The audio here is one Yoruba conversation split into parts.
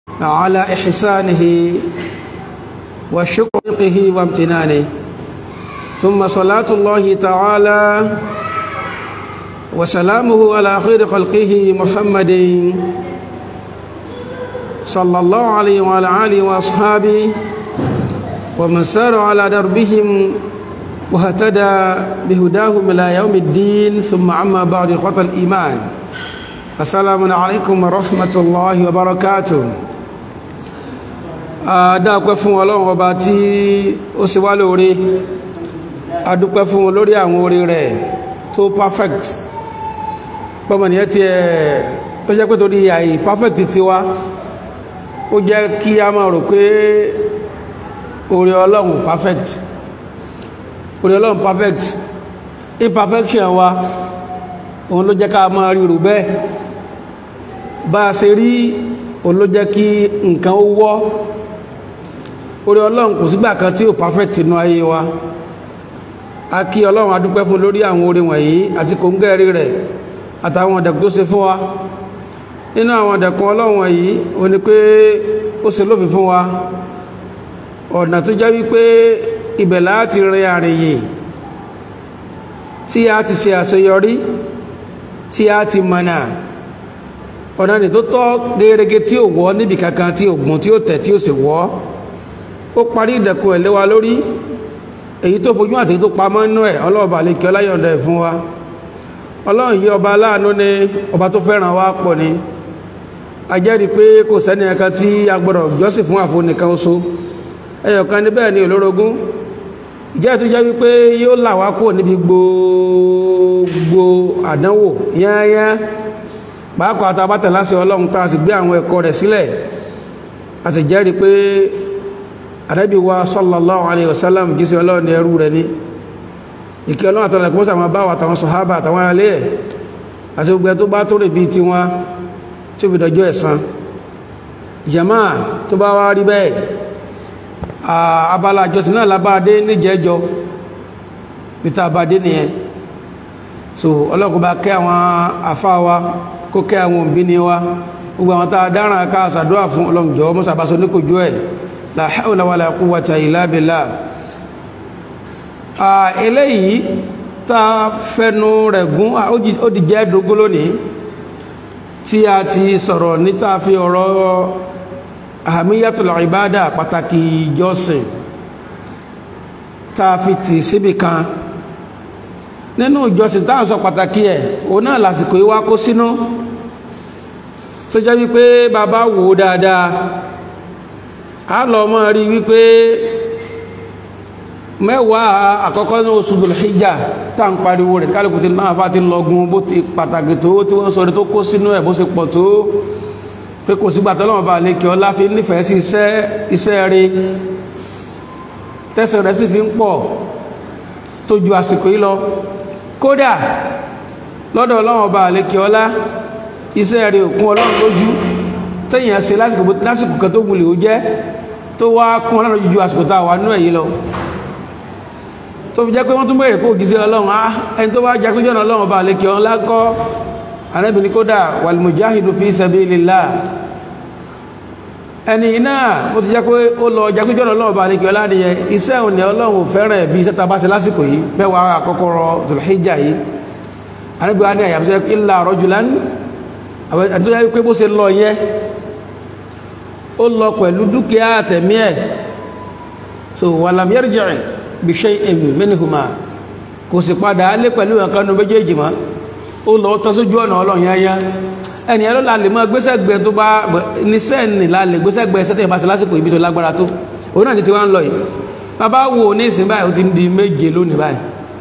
على إحسانه وشكره وامتنانه ثم صلاة الله تعالى وسلامه على خير خلقه محمد صلى الله عليه وعلى آله وأصحابه ومن سار على دربهم واهتدى بهداهم إلى يوم الدين ثم عما بعد إخوة الإيمان السلام عليكم ورحمة الله وبركاته adáàpẹ́ fún ọlọ́run ọba tí ó ṣe wá lóore adúpẹ́ fún lórí àwọn orí rẹ̀ tó perfect pọ́mọ̀nìyàn tí ẹ̀ tó jẹ́ pé torí àì perfect ti wá ó jẹ́ kí a máa rò pé orí ọlọ́run perfect orí ọlọ́run perfect imperfection wa òun ló jẹ́ ká máa rí rò bẹ́ẹ̀ bá a ṣe rí òun ló jẹ́ kí nǹkan ó wọ́ orí ọlọ́run kò sígbà kan tí ó perfect inú ayé wa a kí ọlọ́run adúpẹ́ fún lórí àwọn orí wọ̀nyí àti kò ń gẹ́rí rẹ̀ àtàwọn ọ̀dẹ̀kùn tó ṣe fún wa nínú àwọn ọ̀dẹ̀kùn ọlọ́run wọ̀nyí o ní pé ó ṣe lófin fún wa ọ̀nà tó jẹ́ wípé ibẹ̀ láti rin àrìnyè tí a ti ṣe àṣeyọrí tí a ti mọ̀nà ọ̀nà ni tó tọ́ gẹ́gẹ́ tí ò wọ́ níbi kankan tí ò gùn tí ó tẹ̀ tí ó sì wọ́ ó parí ìdẹ̀kùn ẹ̀ lé wa lórí èyí tó fojú àti tó pamọ́ inú ẹ̀ ọlọ́ọ̀bà lè kí ọláyọ̀ndà ẹ̀ fún wa ọlọ́run yí ọba aláàánú ní ọba tó fẹ́ràn wa pọ̀ ni a jẹ́rìí pé kò sẹ́ni ẹ̀kan tí a gbọ́dọ̀ jọ́sìn fún àfo nìkan oṣù ẹyọ̀kan níbẹ̀ ni olórogún ìjẹ́ tó jẹ́ wípé yóò là wá kúrò níbi gbogbo àdánwò yányá pàápàá àtàbátẹ̀ láṣẹ ọlọ́run tá a sì gbé àwọn ẹ̀kọ́ rẹ̀ sílẹ̀ a sì jẹ́rìí pé ànábì wa sallallahu alayhi wa sallam jísí ọlọ́run ní ẹrú rẹ̀ ní ìkẹ́ ọlọ́run àtàrà kó sàmà bá wà tàwọn sọ̀hábà àtàwọn alẹ́ ẹ̀ àti gbogbo tó bá tó rè bí ti wọn tí ó fi dọjọ́ ẹ̀san jama tó bá wá rí bẹ́ẹ̀ abala àjọsìn náà lábáadé níjẹ́jọ peter abadé nìyẹn so ọlọ́run kó bá kẹ́ àwọn àfáà wa kó kẹ́ àwọn òbí ni wa gbogbo àwọn tá a dáràn ká àṣàdúrà fún ọlọ́run jọ̀ọ́ mọ́sàbáṣọ ní kò jó ẹ̀ la hawla wala quwwata illa billah eléyìí tá fẹ́nu rẹ̀ gún ó di jẹ́ dógún lónìí tí a ti sọ̀rọ̀ níta fi ọ̀rọ̀ ahamiyatul ibada pàtàkì ìjọsìn tá fi tì síbì kan nínú ìjọsìn tá à ń sọ pàtàkì ẹ̀ òun náà lásìkò ìwá kó sínú tó jẹ́ wípé bàbá wò ó dáadáa a lọ mọ́ rí wípé mẹ́wàá àkọ́kọ́ ní oṣù Dhul-Hijjah tá ń pariwo rẹ̀ kálùkù tí náà fà ti lọ́gun bó ti pàtàkì tó tí wọ́n sọ rí tó kó sínú ẹ̀ bó ṣe pọ̀ tó pé kò sígbà tọ́lọ́wọ́n bá lè kí ọlá fi nífẹ̀ẹ́ sí iṣẹ́ rí tẹ́sẹ̀ rẹ̀ sì fi ń pọ̀ tó ju àsìkò yìí lọ kódà lọ́dọ̀ ọlọ́wọ́n bá lè kí ọlá iṣẹ́ rí òkun ọlọ́run lójú tẹ́yìn ẹsẹ̀ lásìkò kan tó gúnlẹ̀ ó jẹ́ tó wá kún ọlọ́run jùjú àsìkò tá wà nínú èyí lọ tó fi jẹ́ pé wọ́n tún bèèrè kó gíṣẹ́ ọlọ́run á ẹni tó wá jakúnjọ́ ọlọ́run bá lè kí ọ lákọ́ anábìnrin kódà wal mujahidu fi sabilillah ẹni náà mo ti jẹ́ pé ó lọ jakúnjọ́ ọlọ́run bá lè kí ọ lánìyẹ iṣẹ́ òní ọlọ́run fẹ́ràn bí iṣẹ́ ta bá ṣe lásìkò yìí mẹ́wàá àkọ́kọ́ rọ Dhul-Hijjah yìí anábìnrin ní àyàfẹ́ illa rajulan àti tó yẹ pé bó ṣe lọ yẹ ó lọ pẹ̀lú dúkìá àtẹ̀mí ẹ̀ so walam yarji' bi shay'in minhuma kò sì padà á lé pẹ̀lú ẹ̀kanu méjèèjì mọ́ ó lọ tọ́ sójú ọ̀nà ọlọ́run yányá ẹni ẹ̀rọ la lè mọ́ gbésẹ̀gbẹ́ tó bá ní sẹ́ẹ̀nì la lè gbésẹ̀gbẹ́ sẹ́tẹ̀ ìbáṣe lásìkò ibi tó lágbára tó òun náà ní ti wá ń lọ yìí bàbá wo ní ìsìn báyìí ó ti ń di méje lónìí báyìí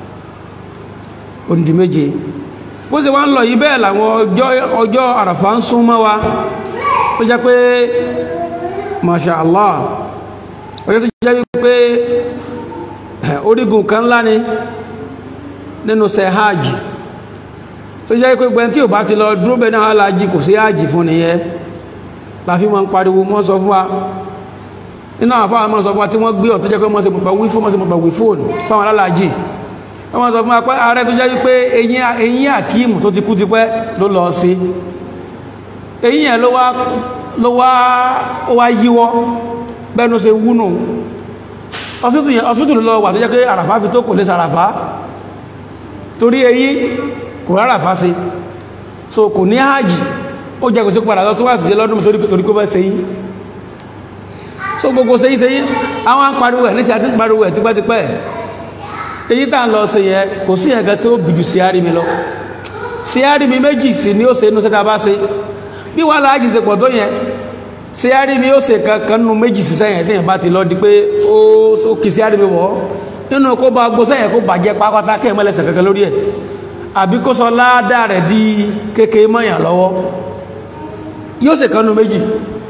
ó ń di méje bó ṣe wá ń lọ yìí bẹ́ẹ̀ làwọn ọjọ́ àràfà ń sún mọ́ wa tó jẹ́ pé masha Allah ọjọ́ tó jẹ́ wípé orígun kan ńlá ni nínú ṣe hajj tó jẹ́ pé gbẹ́n tí ò bá ti lọ dúró bẹ́ẹ̀ náà alájì kò sí hajj fún nìyẹn láfi mọ́ ń pariwo mọ́ sọ fún wa nínú àwọn afáwọn mọ́ sọ fún wa tí wọ́n gbé ọ̀tọ́ jẹ́ pé mọ́ sí mọ́ wí fún mọ́ sí mọ́ wí fóònù fáwọn alálàájì wọ́n sọ fún apẹ́ ààrẹ tó jẹ́ wípé eyín àkíìmù tó ti kú ti pẹ́ ló lọ sí eyín ẹ̀ ló wá ló wá ó wá yíwọ́ bẹ́ẹ̀nu ṣe wúnù ọsítù lọ wà tó jẹ́ pé àràfá fi tó kò lè sàràfá torí èyí kò ráràfá sí so kò ní hajj ó jẹ́ kò tí padà lọ tó wà sí lọ́dún torí kó fẹ́ ṣe yí so gbogbo ṣe yí ṣe yí àwọn pariwo ẹ̀ níṣẹ́ àti pariwo ẹ̀ tipẹ́tipẹ́ èyí tá ń lọ sí yẹ kò sí ẹ̀gẹ́ tó bìjù sí àrí mi lọ sí àrí mi méjì sí ni ó ṣe inú sẹ́ta bá ṣe bí wàhálà hajj ṣe pọ̀ tó yẹn sí àrí mi ó ṣe kankan nínú méjì sí sẹ́yìn tí yẹn bá ti lọ di pé ó kì sí àrí mi wọ̀ nínú kó bá gbó sẹ́yìn kó bàjẹ́ pápátá kẹ́ mọ́lẹ́sẹ̀ kankan lórí ẹ̀ àbí kó sọ ládàá rẹ̀ di kékeré mọ́yàn lọ́wọ́ yóò ṣe kan nínú méjì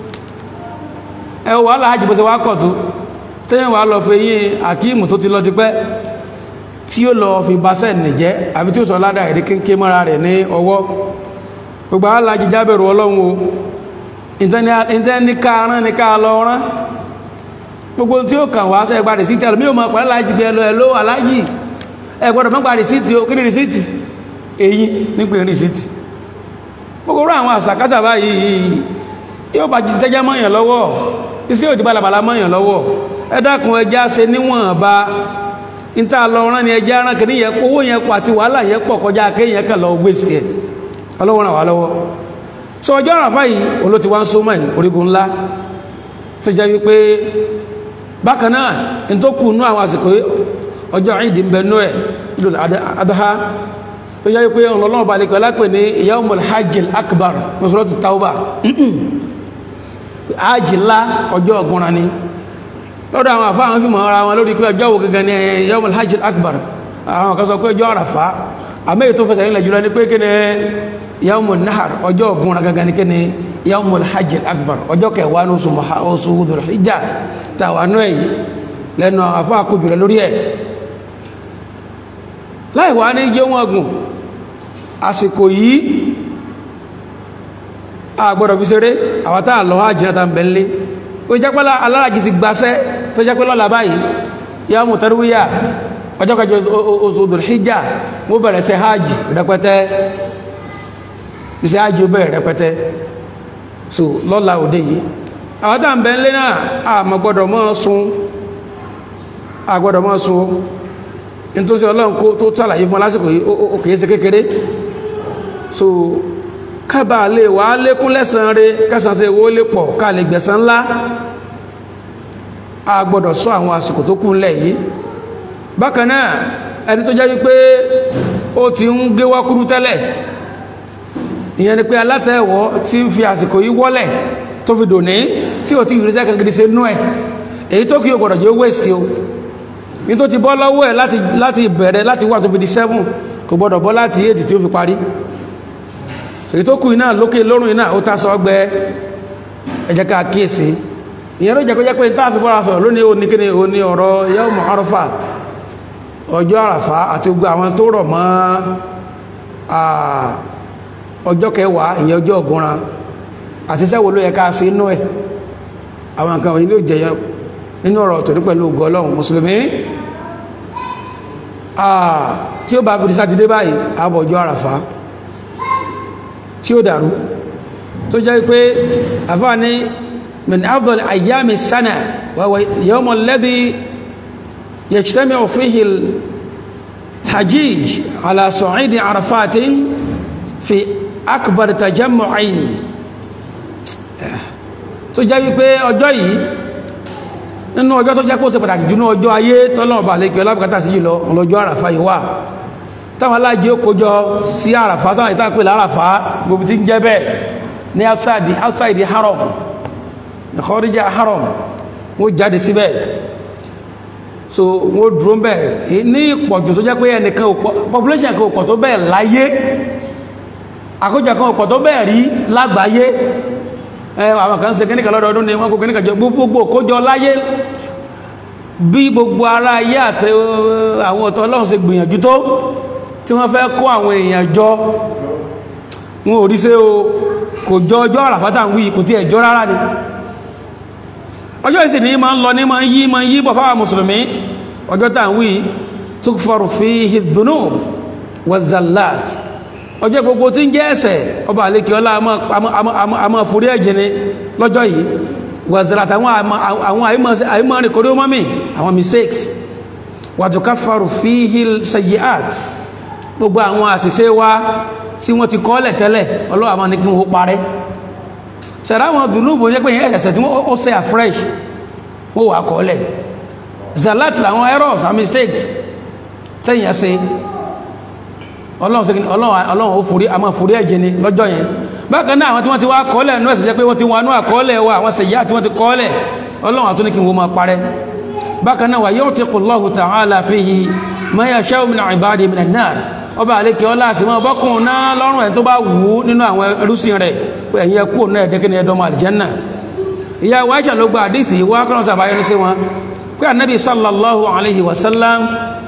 ẹ wàhálà hajj bó ṣe wá pọ̀ tó tẹ́yìn wà lọ fi yín àkíìmù tó ti lọ ti pẹ́ tí ó lọ fi basẹ́ nìjẹ́ àbí tí ó sọ ládàá èdè kéńké mọ́ra rẹ̀ ní ọwọ́ gbogbo alájí jábẹ̀rù ọlọ́run o ìtẹ́ ní ká rán ní ká lọ rán gbogbo tí ó kàn wá sẹ́ gba rìsíìtì àlùmí ò mọ̀ pẹ̀lú alájí bí ẹlò ẹlò alájí ẹ gbọ́dọ̀ mọ́ gba rìsíìtì o kí ni rìsíìtì èyí nípe rìsíìtì gbogbo rú àwọn àṣàkáṣà báyìí yóò bá jí sẹ́jẹ́ mọ́yàn lọ́wọ́ iṣẹ́ òdì balabala mọ́yàn lọ́wọ́ ẹ dákun ẹjá ṣe níwọ̀nba níta lọ rán ni ẹjá rán kìíní yẹn owó yẹn pọ̀ àti wàhálà yẹn pọ̀ kọjá kéèyàn kàn lọ gbé sí ẹ ọlọ́wọ́ ràn wá lọ́wọ́ sọ ọjọ́ àràfá yìí olóti wá ń so mọ́ orígun ńlá tó jẹ́ wípé bákan náà ní tó kù nú àwọn àsìkò ọjọ́ ìdí ń bẹ nú ẹ̀ Idul Adha tó jẹ́ wípé ọlọ́lọ́wọ́ balẹ̀ pẹ̀lá pè ní Yawmul Hajjil Akbar Suratu Tawbah ájì ńlá ọjọ́ ọ̀gbọ́nra ni lọ́dọ̀ àwọn àfáà wọn fi mọ̀ ara wọn lórí pé ọjọ́ wo gangan ni Yawmul Hajjil Akbar àwọn kan sọ pé ọjọ́ àràfá àmẹ́yẹ tó fẹsẹ̀ nílẹ̀ jùlọ ní pé kí ni Yawmun Nahar ọjọ́ ọ̀gbọ́nra gangan ni kí ni Yawmul Hajjil Akbar ọjọ́ kẹwàá ní oṣù Dhul Hijjah tàwa náà yìí lẹ́nu àfáà kò jùlọ lórí ẹ̀ láì wá ní jẹ́ wọn gùn àsìkò yìí àgbọ̀dọ̀ fi ṣeré àwọn tàà lọ hajjira ta ń bẹ̀lẹ̀ ó jẹ́ pẹ́lá alárajì ti gbáṣẹ́ tó jẹ́ pẹ́lá làbáyìí yá mú tarwíyà ọjọ́ kẹjọ oṣù Dhul Hijjah mú bẹ̀rẹ̀ sí hajj rẹpẹtẹ iṣẹ́ hajj ó bẹ̀rẹ̀ rẹpẹtẹ so lọ́la òde yìí àwọn tàà ń bẹ̀lẹ̀ náà àmọ́ gbọ́dọ̀ mọ́ sun àgbọ́dọ̀ mọ́ sun nítorí ọlọ́run kó tó tàlàyé fún lásìkò yìí ó kìí ṣe kékeré so kábà lè wà lékún lẹ́sàn rẹ̀ kẹsàn sí owó lè pọ̀ ká lè gbẹ̀sán ńlá a gbọ́dọ̀ sọ àwọn àsìkò tó kún lẹ̀ yìí bákan náà ẹni tó jẹ́ wípé ó ti ń gé wákúrú tẹ́lẹ̀ ìyẹn ni pé alátẹ̀wọ́ tí ń fi àsìkò yìí wọ́lẹ̀ tó fi dòní tí ò tí ìrísẹ́ kan gidi ṣe nú ẹ̀ èyí tó kí o gbọ́dọ̀ jẹ́ waste o ní tó ti bọ́ lọ́wọ́ ẹ̀ láti bẹ̀rẹ̀ láti wà tó fi di 7 kò gbọ́dọ̀ bọ́ láti 8 tí ó fi parí èyí tó kù iná lókè lórùn iná ó tásọ ọgbẹ́ ẹ jẹ́ ká kíyèsí ìyẹn ló jẹ́ kó jẹ́ pé tá a fi bọ́ra sọ̀rọ̀ lónìí ó ní kí ni ó ní ọ̀rọ̀ Yawm Arafah ọjọ́ àràfá àti gbogbo àwọn tó rọ̀ mọ́ ọjọ́ kẹwàá ìyẹn ọjọ́ ọ̀gúnran àti sẹ́wò ló yẹ ká sí inú ẹ̀ àwọn nǹkan wọ̀nyí ló jẹyọ nínú ọ̀rọ̀ tòní pẹ̀lú ògo Ọlọ́run mùsùlùmí tí ó bá fi sátidé báyìí àbọ̀ ọjọ́ àràfá tí ó dàrú tó jẹ́ pé àfáà ní min afdal ayyami sana wa huwa yawm alladhi yajtami'u fihi al-hajij ala sa'id arafat fi akbar tajammu'in tó jẹ́ wípé ọjọ́ yìí nínú ọjọ́ tó jẹ́ kó ṣe pàtàkì jù ní ọjọ́ ayé tọ́lọ́ọ̀bà lè kí ọlábùkátà sí jùlọ ọlọ́jọ́ àràfà yìí wà táwọn alájí ó kójọ sí àràfà sáwọn ìtàn pè láràfà gbogbo tí ń jẹ́ bẹ́ẹ̀ ní outside the outside the haram ní kọ́ríjà haram wọ́n jáde síbẹ̀ so wọ́n dúró bẹ́ẹ̀ ní ìpọ̀jù tó jẹ́ pé ẹnìkan population kan òpọ̀ tó bẹ́ẹ̀ láyé àkójọ kan òpọ̀ tó bẹ́ẹ̀ rí lágbàáyé àwọn kan ṣe kíníkà lọ́dọọdún ni wọ́n kó kíníkà jọ gbogbo kójọ láyé bí gbogbo ara ayé àti àwọn ọ̀tọ̀ ọlọ́run ṣe gbìyànjú tó tí wọ́n fẹ́ kó àwọn èèyàn jọ wọn ò rí ṣe o kò jọ ọjọ́ àràfátà ń wí kò tí ẹjọ́ rárá ni ọjọ́ ìsìn ní ma ń lọ ní ma ń yí ma ń yí bọ̀ fáwọn mùsùlùmí ọjọ́ tà ń wí tukfaru fihi dhunub wa zallat ọjọ́ gbogbo tí ń jẹ́ ẹ̀ṣẹ̀ ọba àlékè ọlá a máa forí ẹ̀jẹ̀ ni lọ́jọ́ yìí wàzàràtà àwọn àìmọ́rin kòrí mọ́mí àwọn mistakes wàtùká faru fíhì sayyi'at gbogbo àwọn àṣìṣe wa tí wọ́n ti kọ́lẹ̀ tẹ́lẹ̀ ọlọ́wà máa ní kí wọ́n parẹ́ ṣẹ̀rá àwọn dùnúbò jẹ́ pé ẹ̀ṣẹ̀ tí wọ́n ṣe afresh wọ́n wà kọ́lẹ̀ zalat làwọn errors and mistakes tẹ́yìn ẹ̀ṣẹ̀ ọlọ́run ó forí a máa forí ẹ̀jẹ̀ ni lọ́jọ́ yẹn bákan náà àwọn tí wọ́n ti wá kọ́lẹ̀ ní ẹ̀sẹ̀ jẹ́ pé wọ́n ti wọnú àkọọ́lẹ̀ wa àwọn ṣèyí tí wọ́n ti kọ́lẹ̀ ọlọ́run àtúní kí wọ́n máa parẹ́ bákan náà wà yóò ti kù Allahu ta'ala fihi ma yasha'u min ibadi min an-nar ọba àlékè ọlá àti mọ́ bọ́kùn náà lọ́rùn ẹ̀ tó bá wù ú nínú àwọn ẹrúsìn rẹ̀ pé ẹ̀yìn ẹkú náà ẹ̀dẹ́kẹ́ ni ẹdọ́mọ àlìjẹ́nà ìyá wa Aisha ló gba àdísì wá kọ́nà sàbáyọ́ sí wọn pé ànábì sallallahu alaihi wasallam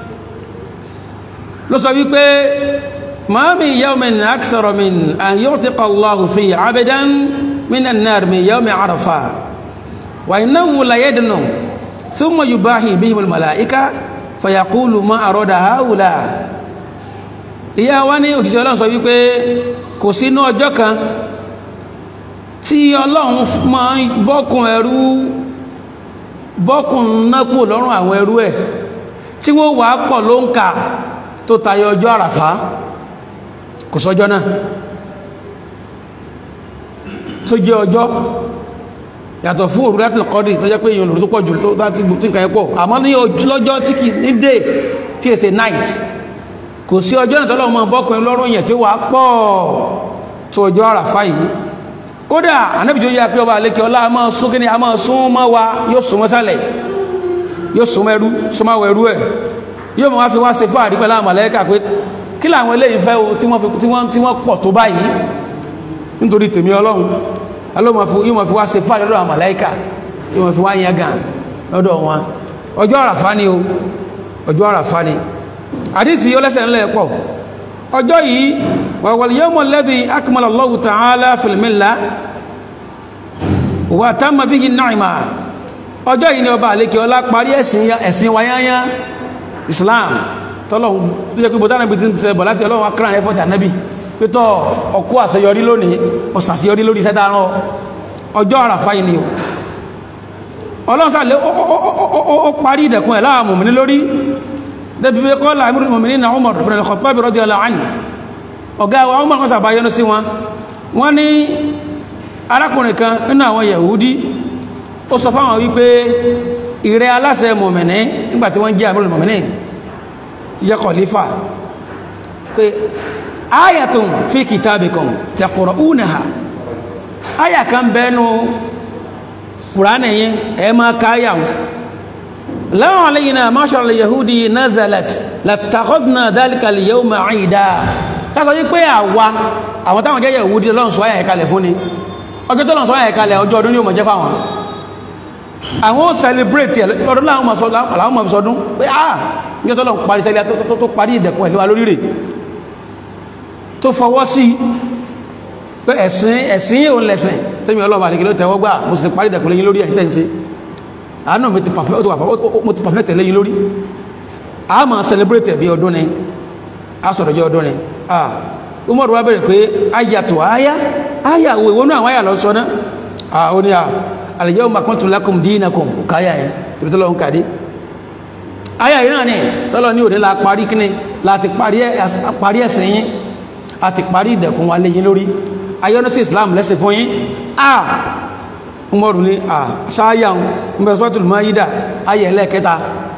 ló sọ wípé ما من يوم أكثر من أن يعتق الله فيه عبدا من النار من يوم عرفة وإنه لا يدنو ثم يباهي بهم الملائكة فيقول ما أراد هؤلاء ìyá wa ní òkìsí ọlọ́run sọ wípé kò sínú ọjọ́ kan tí ọlọ́run máa ń bọ́kùn ẹrú bọ́kùn nápò lọ́rùn àwọn ẹrú ẹ̀ tí wọ́n wà pọ̀ ló ń kà tó tayọ ọjọ́ àràfá kò sọjọ́ náà tó jẹ́ ọjọ́ yàtọ̀ fún òru láti kọ́dì tó jẹ́ pé èèyàn lòrú tó pọ̀ jù tó láti gbùtí nǹkan ẹ̀pọ̀ àmọ́ ní lọ́jọ́ tí kì ní dé tí è ṣe night kò sí ọjọ́ náà tọ́lọ́ mọ́ bọ́kùnrin lọ́rùn yẹn tí ó wà pọ̀ tó ọjọ́ àràfá yìí kódà anábì tó yá pé ọba àlékè ọlá a máa sún kíní a máa sún mọ́ wa yóò sún mọ́ sálẹ̀ yóò sún mọ́ ẹrú sún mọ́ ẹrú ẹ̀ yóò mọ́ wá fi wá ṣe fún àdípẹ́ láwọn màlẹ́kà pé kí làwọn eléyìí fẹ́ o tí wọ́n tí wọ́n pọ̀ tó báyìí nítorí tèmi ọlọ́run yóò mọ̀ fi wá ṣe fún àdípẹ́ láwọn màlẹ́kà yóò mọ̀ fi wá yẹn gàn lọ́dọ̀ wọn ọjọ́ àràfá ni o ọjọ́ àràfá ni àdísì yóò lẹ́sẹ̀ ńlẹ̀ pọ̀ ọjọ́ yìí wal yawmul ladhi akmala Allahu ta'ala fil millah wa tamma bihi ni'ma ọjọ́ yìí ni ọba àlékè ọlá parí ẹ̀sìn wáyáyá Islam tọ́lọ́run tó jẹ́ pé bọ́tá náà bí ti ń tẹ́ bọ̀ láti ọlọ́run akọ́ràn ẹ̀fọ́ tà nẹ́bì pé tọ́ ọkú àṣeyọrí lónìí ọ̀sàṣeyọrí lórí iṣẹ́ dáran ọjọ́ àràfá yìí ni ọlọ́run sàlẹ̀ ó parí ìdẹ̀kùn ẹ̀ láàmù mi lórí débi pé kọ́lá àmì mọ̀mìnì náà Umar ibn al-Khattab radiyallahu anhu ọ̀gá wa Umar kan sàbáyọ́nú sí wọn wọ́n ní arákùnrin kan nínú àwọn Yahudi ó sọ fáwọn wípé ìrẹ́ aláṣẹ mọ̀mìnì nígbàtí wọ́n jẹ́ àmì mọ̀mìnì yẹ kọ̀lífà pé ayatun fi kitabikum taqra'unaha aya kan bẹ́nu kùránì yẹn ẹ máa káyà law alayna mashar al-yahudi nazalat lattakhadna dhalika al-yawma 'ida kásọ̀ yí pé àwa àwọn táwọn jẹ́ yahudi lọ́n sọ ayà ẹ̀kalẹ̀ fún ni ọjọ́ tó lọ́n sọ ayà ẹ̀kalẹ̀ ọjọ́ ọdún ní ó mọ̀ jẹ́ fáwọn àwọn ó celebrate ọdún láwọn mọ̀ sọdún pé ah ní ọjọ́ lọ́n parí sẹ́lẹ̀ tó parí ìdẹ̀kùn ẹ̀lẹ́wà lórí rẹ̀ tó fọwọ́ sí pé ẹ̀sìn ẹ̀sìn òun lẹ̀sìn tẹ́mi ọlọ́ọ̀bà àdìgẹ́ ló tẹ́wọ́ gbà mo sì parí ìdẹ̀kùn lẹ́yìn lórí ẹ̀tẹ́ ìṣe àánú mi ti perfect lẹ́yìn lórí a máa celebrate ẹ̀bí ọdún ni a sọ̀rọ̀ jẹ́ ọdún ni ah Umar wa bẹ̀rẹ̀ pé ayàtọ̀ ayá ayà wo ìwọ́nú àwọn ayà lọ sọ náà ah ó ní à al-yawma akmaltu lakum dinakum káyà ẹ̀ ibi tó lọ́wọ́ ń kàdé ayà yìí náà ni tọ́lọ ní òní la parí kíní láti parí ẹ̀sìn yín a ti parí ìdẹ̀kùn wa léyìn lórí ayọ́nú sí Islam lẹ́sìn fún yín ah Umaru ní ah sáyà ń bẹ suratul Maida ayà ẹlẹ́ẹ̀kẹta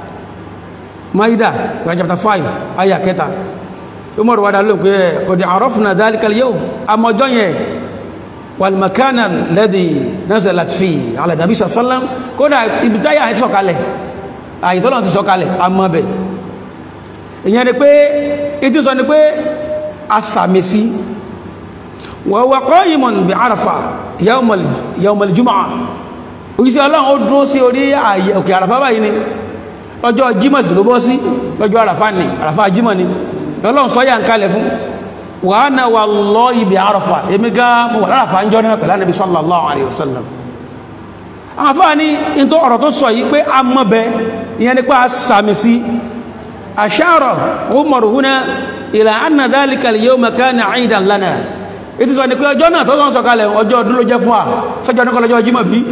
Maida Quran chapter 5 ayà kẹta Umaru wádà ló pé qad arafna dhalika al-yawm àmọ́jọ́ yẹn wal makana alladhi nazalat fi ala nabi sallallahu alaihi wasallam kódà ibi táyà ẹ̀ sọ̀kalẹ̀ àyítọ́lọ̀ ti sọ̀kalẹ̀ àmọ́bẹ̀ ìyẹn ni pé ìtí sọ ni pé asàmìsí wa huwa qa'imun bi Arafa yawmal jumu'ah òjíṣẹ́ ọlọ́run ó dúró sí orí ààyè òkè àràfá báyìí ni lọ́jọ́ jímọ̀ sí ló bọ́ sí lọ́jọ́ àràfá ni àràfá jímọ̀ ni ọlọ́run sọ yà ń kalẹ̀ fún wa ana wallahi bi Arafa èmi gan mo wà láràfá ń jọ náà pẹ̀lú Ànábì sallallahu alayhi wa sallam àwọn afáà ní ìntọ́ ọ̀rọ̀ tó sọ yìí pé a mọ́ bẹ ìyẹn nípa sàmì sí ashara umar huna ila anna dhalika al-yawma kana 'idan lana ètò sọ ni pé ọjọ́ náà tó sọ sọ̀kalẹ̀ ọjọ́ ọdún ló jẹ́ fún wa sọ́jọ́ ní kọlọ́jọ́ jímọ̀ bí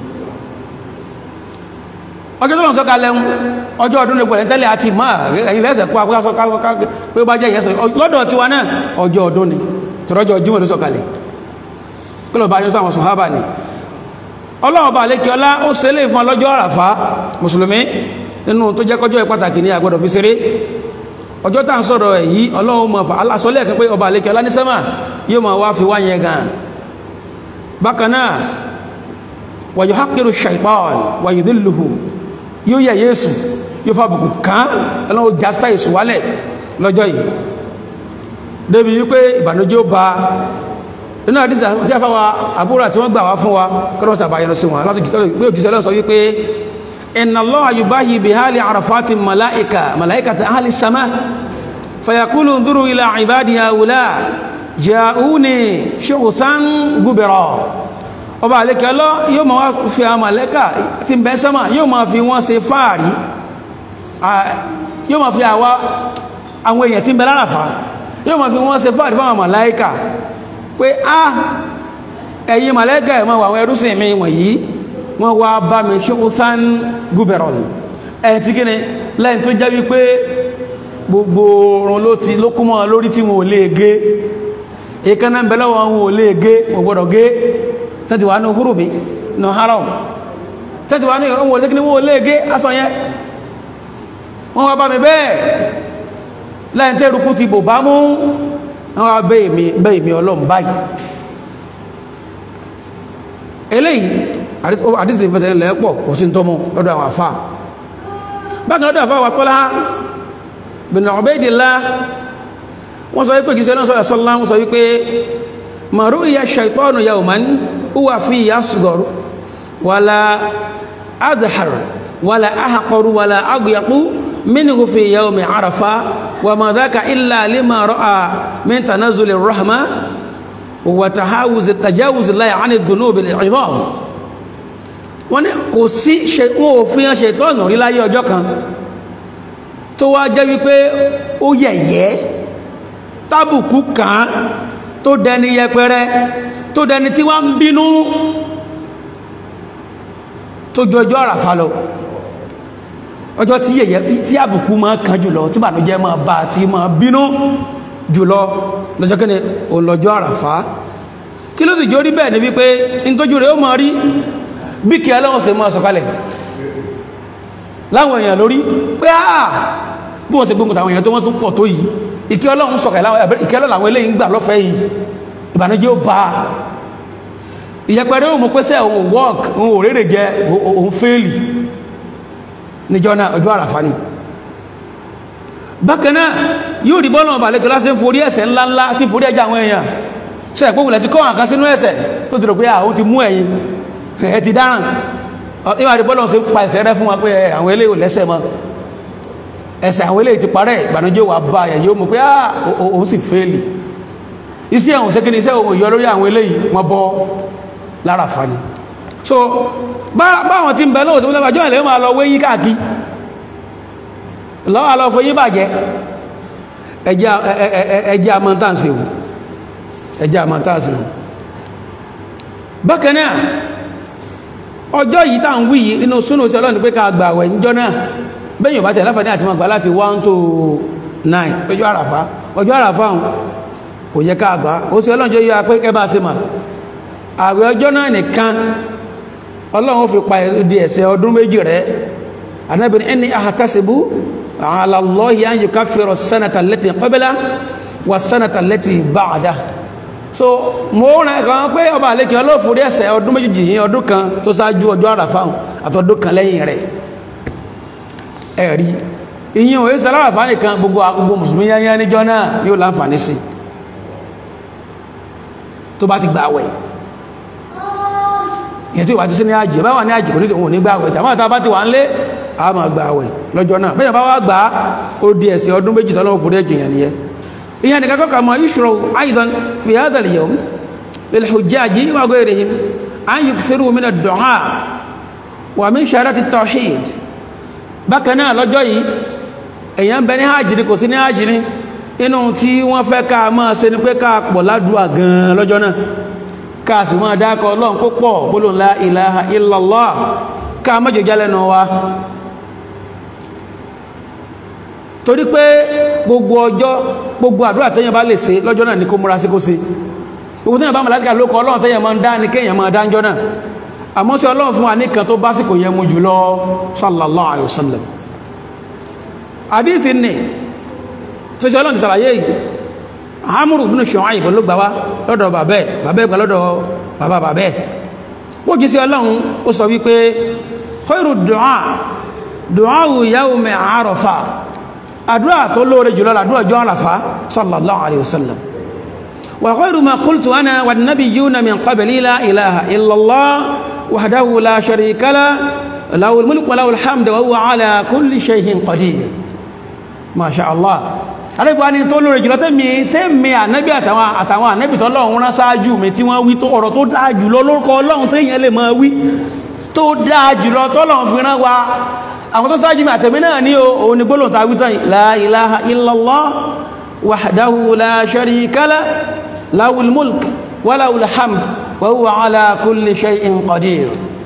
ọjọ́ tó lọ sọ̀kalẹ̀ ọjọ́ ọdún lè pẹ̀lẹ̀ tẹ́lẹ̀ àti máa ẹ̀yìn lẹ́sẹ̀ kó akọ́kọ́ pé bá jẹ́ ìyẹ́sọ̀ lọ́dọ̀ tiwa náà ọjọ́ ọdún ni tọ́rọjọ́ jímọ̀ ló sọ̀kalẹ̀ kí lọ bá yọ sáwọn sọ̀hábà ni ọlọ́wọ́ bá lékẹ́ ọlá ó ṣe lè fún ọlọ́jọ́ àràfá mùsùlùmí nínú tó jẹ́ kọjọ́ pàtàkì ní àgbọ̀dọ̀ fi ṣeré ọjọ́ tá ń sọ̀rọ̀ èyí ọlọ́run mọ̀ fà alásọ́lẹ̀ kan pé ọba lékẹ́ ọlá ní sẹ́mà yóò máa wá fi wá yẹn gan bákan náà wàyò hákìrù ṣàìpáàn wàyò dìlùhù yóò yẹ yéésù yóò fa bùkù kán ọlọ́run jásítà èsù wálẹ̀ lọ́jọ́ yìí débi wípé ìbànújẹ́ ó ba nínú àdísì tí a fáwa àbúrò àti wọ́n gbà wá fún wa kọ́nà sàbàyàn sí wọn láti gbé òjíṣẹ́ lọ́sọ wípé inna Allaha yubahi bi hali arafati malaika malaikata ahli sama fayaqulu nduru ila ibadi haula ja'uni shughsan gubira ọba àlékẹ́ lọ yóò ma wá fi àwọn màlẹ́kà tí ń bẹ sánmà yóò ma fi wọ́n ṣe fáàrí yóò ma fi àwa àwọn èèyàn tí ń bẹ láràfà yóò ma fi wọ́n ṣe fáàrí fáwọn màláíkà pé á ẹ̀yin màlẹ́kà ẹ̀mọ́ àwọn ẹrúsìn mi wọ̀nyí wọ́n wá bá mi ṣókúsán gúbẹ̀rọ̀ ẹ̀ tí kí ni lẹ́yìn tó jẹ́ wípé gbogbo oorun ló ti ló kúmọ̀ lórí tí wọn ò lè gé èékánná ń bẹ lọ́wọ́ wọn ò lè gé wọn gbọ́dọ̀ gé tẹ́tì wà ní húrùmí ní haram tẹ́tì wà ní ìrọ̀wọ̀ olóṣèkí ní wọ́n léègé aṣọ yẹn wọ́n wá bá mi bẹ́ẹ̀ lẹ́yìn tẹ́ rúkú ti bò bá mú wọ́n wá bẹ́ ìmì ọlọ́run báyìí eléyìí àdísì ìfẹsẹ̀ lẹ́pọ̀ kò sí tó mú lọ́dọ̀ àwọn àfá bákan lọ́dọ̀ àfá wà kọ́lá bin Ubaydillah wọ́n sọ wípé kìí sẹ́lọ́n sọ́yà sọ́lá wọ́n sọ wípé ma ru'ya shaytanu yawman huwa fi asghar wala adhar wala ahqar wala agyaq minhu fi yawm arafa wa ma dhaka illa lima ra'a min tanazzul ar-rahma wa tahawuz tajawuz Allah 'an adh-dhunub al-'idham wọ́n ní kò sí wọn ò fi hàn ṣètọ́nù rí láyé ọjọ́ kan tó wá jẹ́ wípé ó yẹ̀yẹ́ tábùkù kan tó dẹni yẹpẹrẹ tó dẹni tí wọ́n ń bínú tó jọjọ́ àràfà lọ ọjọ́ tí yẹ̀yẹ́ tí àbùkù máa kan jùlọ tí bànújẹ́ máa bá tí máa bínú jùlọ lọ́jọ́ kí ni òun lọ́jọ́ àràfà kí ló sì jó rí bẹ́ẹ̀ ni wípé in tójú rẹ̀ ó máa rí bí kí ẹlọ́wọ̀n ṣe máa sọ̀kalẹ̀ láwọn èèyàn lórí pé àà bí wọ́n ṣe gbóngun tàwọn èèyàn tó wọ́n tún pọ̀ tó yìí ìkẹ́ ọlọ́run sọ̀kẹ̀ ìkẹ́ ọlọ́run àwọn eléyìí ń gbà lọ́fẹ̀ẹ́ yìí ìbànújẹ́ ó bá ìyẹpẹrẹ òun mọ̀ pẹ́sẹ̀ òun work òun ò rèrè jẹ òun fẹ́ẹ̀lì níjọ́ náà ọjọ́ àràfà ni bákan náà yóò rí bọ́ọ̀lù ọba lẹ́kọ̀ọ́ lásán forí ẹ̀ṣẹ̀ ńláńlá tí forí ẹja àwọn èèyàn ṣe ẹ̀pọ̀ wùlẹ̀ ti kọ́ àkán sínú ẹ̀ṣẹ̀ tó ti rò pé àwọn ti mú ẹ̀yìn ẹ̀ ti dáràn ìwà rí bọ́ọ̀lù ṣe pa ẹ̀ṣẹ̀ rẹ fún wa pé àwọn eléyìí ò lẹ́ṣẹ̀ mọ́ ẹ̀ṣẹ̀ àwọn eléyìí ti parẹ́ ìbànújẹ́ wà bá ẹ̀ yóò mọ̀ pé òun sì fẹ́ẹ̀lì iṣẹ́ àwọn ṣe kí ni iṣẹ́ òun yọ lórí àwọn eléyìí wọ́n bọ́ lára fani so báwọn tí ń bẹ lóòsí mọ́lẹ́bà jọ́ ilẹ̀ máa lọ wé yí káàkí lọ́wọ́ lọ fún yí bàjẹ́ ẹjẹ́ àmọ́ntànsì wù ẹjẹ́ àmọ́ntànsì wù bákanáà ọjọ́ yìí tàà ń wí yìí nínú súnú sí ọlọ́ni pé ká gbà àwẹ̀ níjọ́ náà bẹ́yìn ọ̀bá tẹ̀láfà ní àti mọ̀ gbà láti 1 to 9 ọjọ́ àràfá ọjọ́ àràfá kò yẹ ká gbà ó sí ọlọ́njọ́ yíwa pé kẹ́ bá sí mà àwẹ̀ ọjọ́ náà nìkan ọlọ́run fi pa ìdí ẹ̀ṣẹ̀ ọdún méjì rẹ̀ anábìn ẹni àhàtàṣìbú ala Allahi an yukaffira sanata allati qabla wa sanata allati ba'da so mo rẹ̀ kan pé ọba àlékẹ́ ọlọ́fòrí ẹ̀ṣẹ̀ ọdún méjì yìí ọdún kan tó ṣáájú ọjọ́ àràfà àtọdún kan lẹ́yìn rẹ̀ ẹ̀rí ìyìn òye sàláràfà nìkan gbogbo gbogbo mùsùlùmí yányá níjọ́ náà yóò láǹfààní sí tó bá ti gbà wẹ̀ ìyẹn tí wà ti sí ní àjì bá wà ní àjì kò ní òun ní gbà àwẹ̀ tàbí àtàbá ti wà ń lé a máa gbà àwẹ̀ lọ́jọ́ náà bẹ́yàn bá wá gbà á ó di ẹ̀sẹ̀ ọdún méjì tọ́lọ́wọ́ fòrí ẹ̀jì yẹn nìyẹn ìyẹn nìkan kọ́kà mọ́ yíṣùrọ̀ aidan fi hadha al-yawm lil hujjaji wa ghayrihim an yukthiru min ad-du'a wa min sharati at-tawhid bákan náà lọ́jọ́ yìí èyàn bẹ ní hajj ní kò sí ní hajj ní inú tí wọ́n fẹ́ ká máa ṣe ni pé ká pọ̀ ládùúà gan lọ́jọ́ náà ká sì máa dákọ̀ ọlọ́run kó pọ̀ gbólóhùn la ilaha illallah ká mọ́jọ jálẹ́nu wa torí pé gbogbo ọjọ́ gbogbo àdúrà tẹ́yàn bá lè ṣe lọ́jọ́ náà ní kó múra sí kó ṣe gbogbo tẹ́yàn bá màláíkà ló kọ ọlọ́run tẹ́yàn máa ń dá ní kéèyàn máa dáńjọ́ náà àmọ́ sí ọlọ́run fún wa ní kan tó bá sì kò yẹ mú jùlọ sallallahu alaihi wasallam àdíìsì ní tó ṣe ọlọ́run ti sàlàyé yìí Amru ibn Shu'ayb ló gbà wá lọ́dọ̀ bàbẹ́ bàbẹ́ gbà lọ́dọ̀ bàbá bàbẹ́ ó jí sí ọlọ́run ó sọ wípé khairu du'a du'a yawmi Arafah àdúrà tó lóore jùlọ àdúrà jọ àràfà sallallahu alaihi wasallam wa khairu ma qultu ana wan nabiyyuna min qabli la ilaha illa Allah wahdahu la sharika la lahul mulku wa lahul hamdu wa huwa ala kulli shay'in qadir ma sha Allah alẹ́gbà ni tó lóore jùlọ tẹ́mi tẹ́mi ànábì àtàwọn àtàwọn ànábì tọ́lọ́run rán sáájú mi tí wọ́n wí tó ọ̀rọ̀ tó dáa jùlọ lórúkọ ọlọ́run tẹ́yìn lè máa wí tó dáa jùlọ tọ́lọ́run fi rán wa àwọn tó sáájú mi àtẹ̀mí náà ní òun ni gbólóhùn tàbí tán la ilaha illallah wahdahu la sharika lah lahul mulk wa lahul hamd wa huwa ala kulli shay'in qadir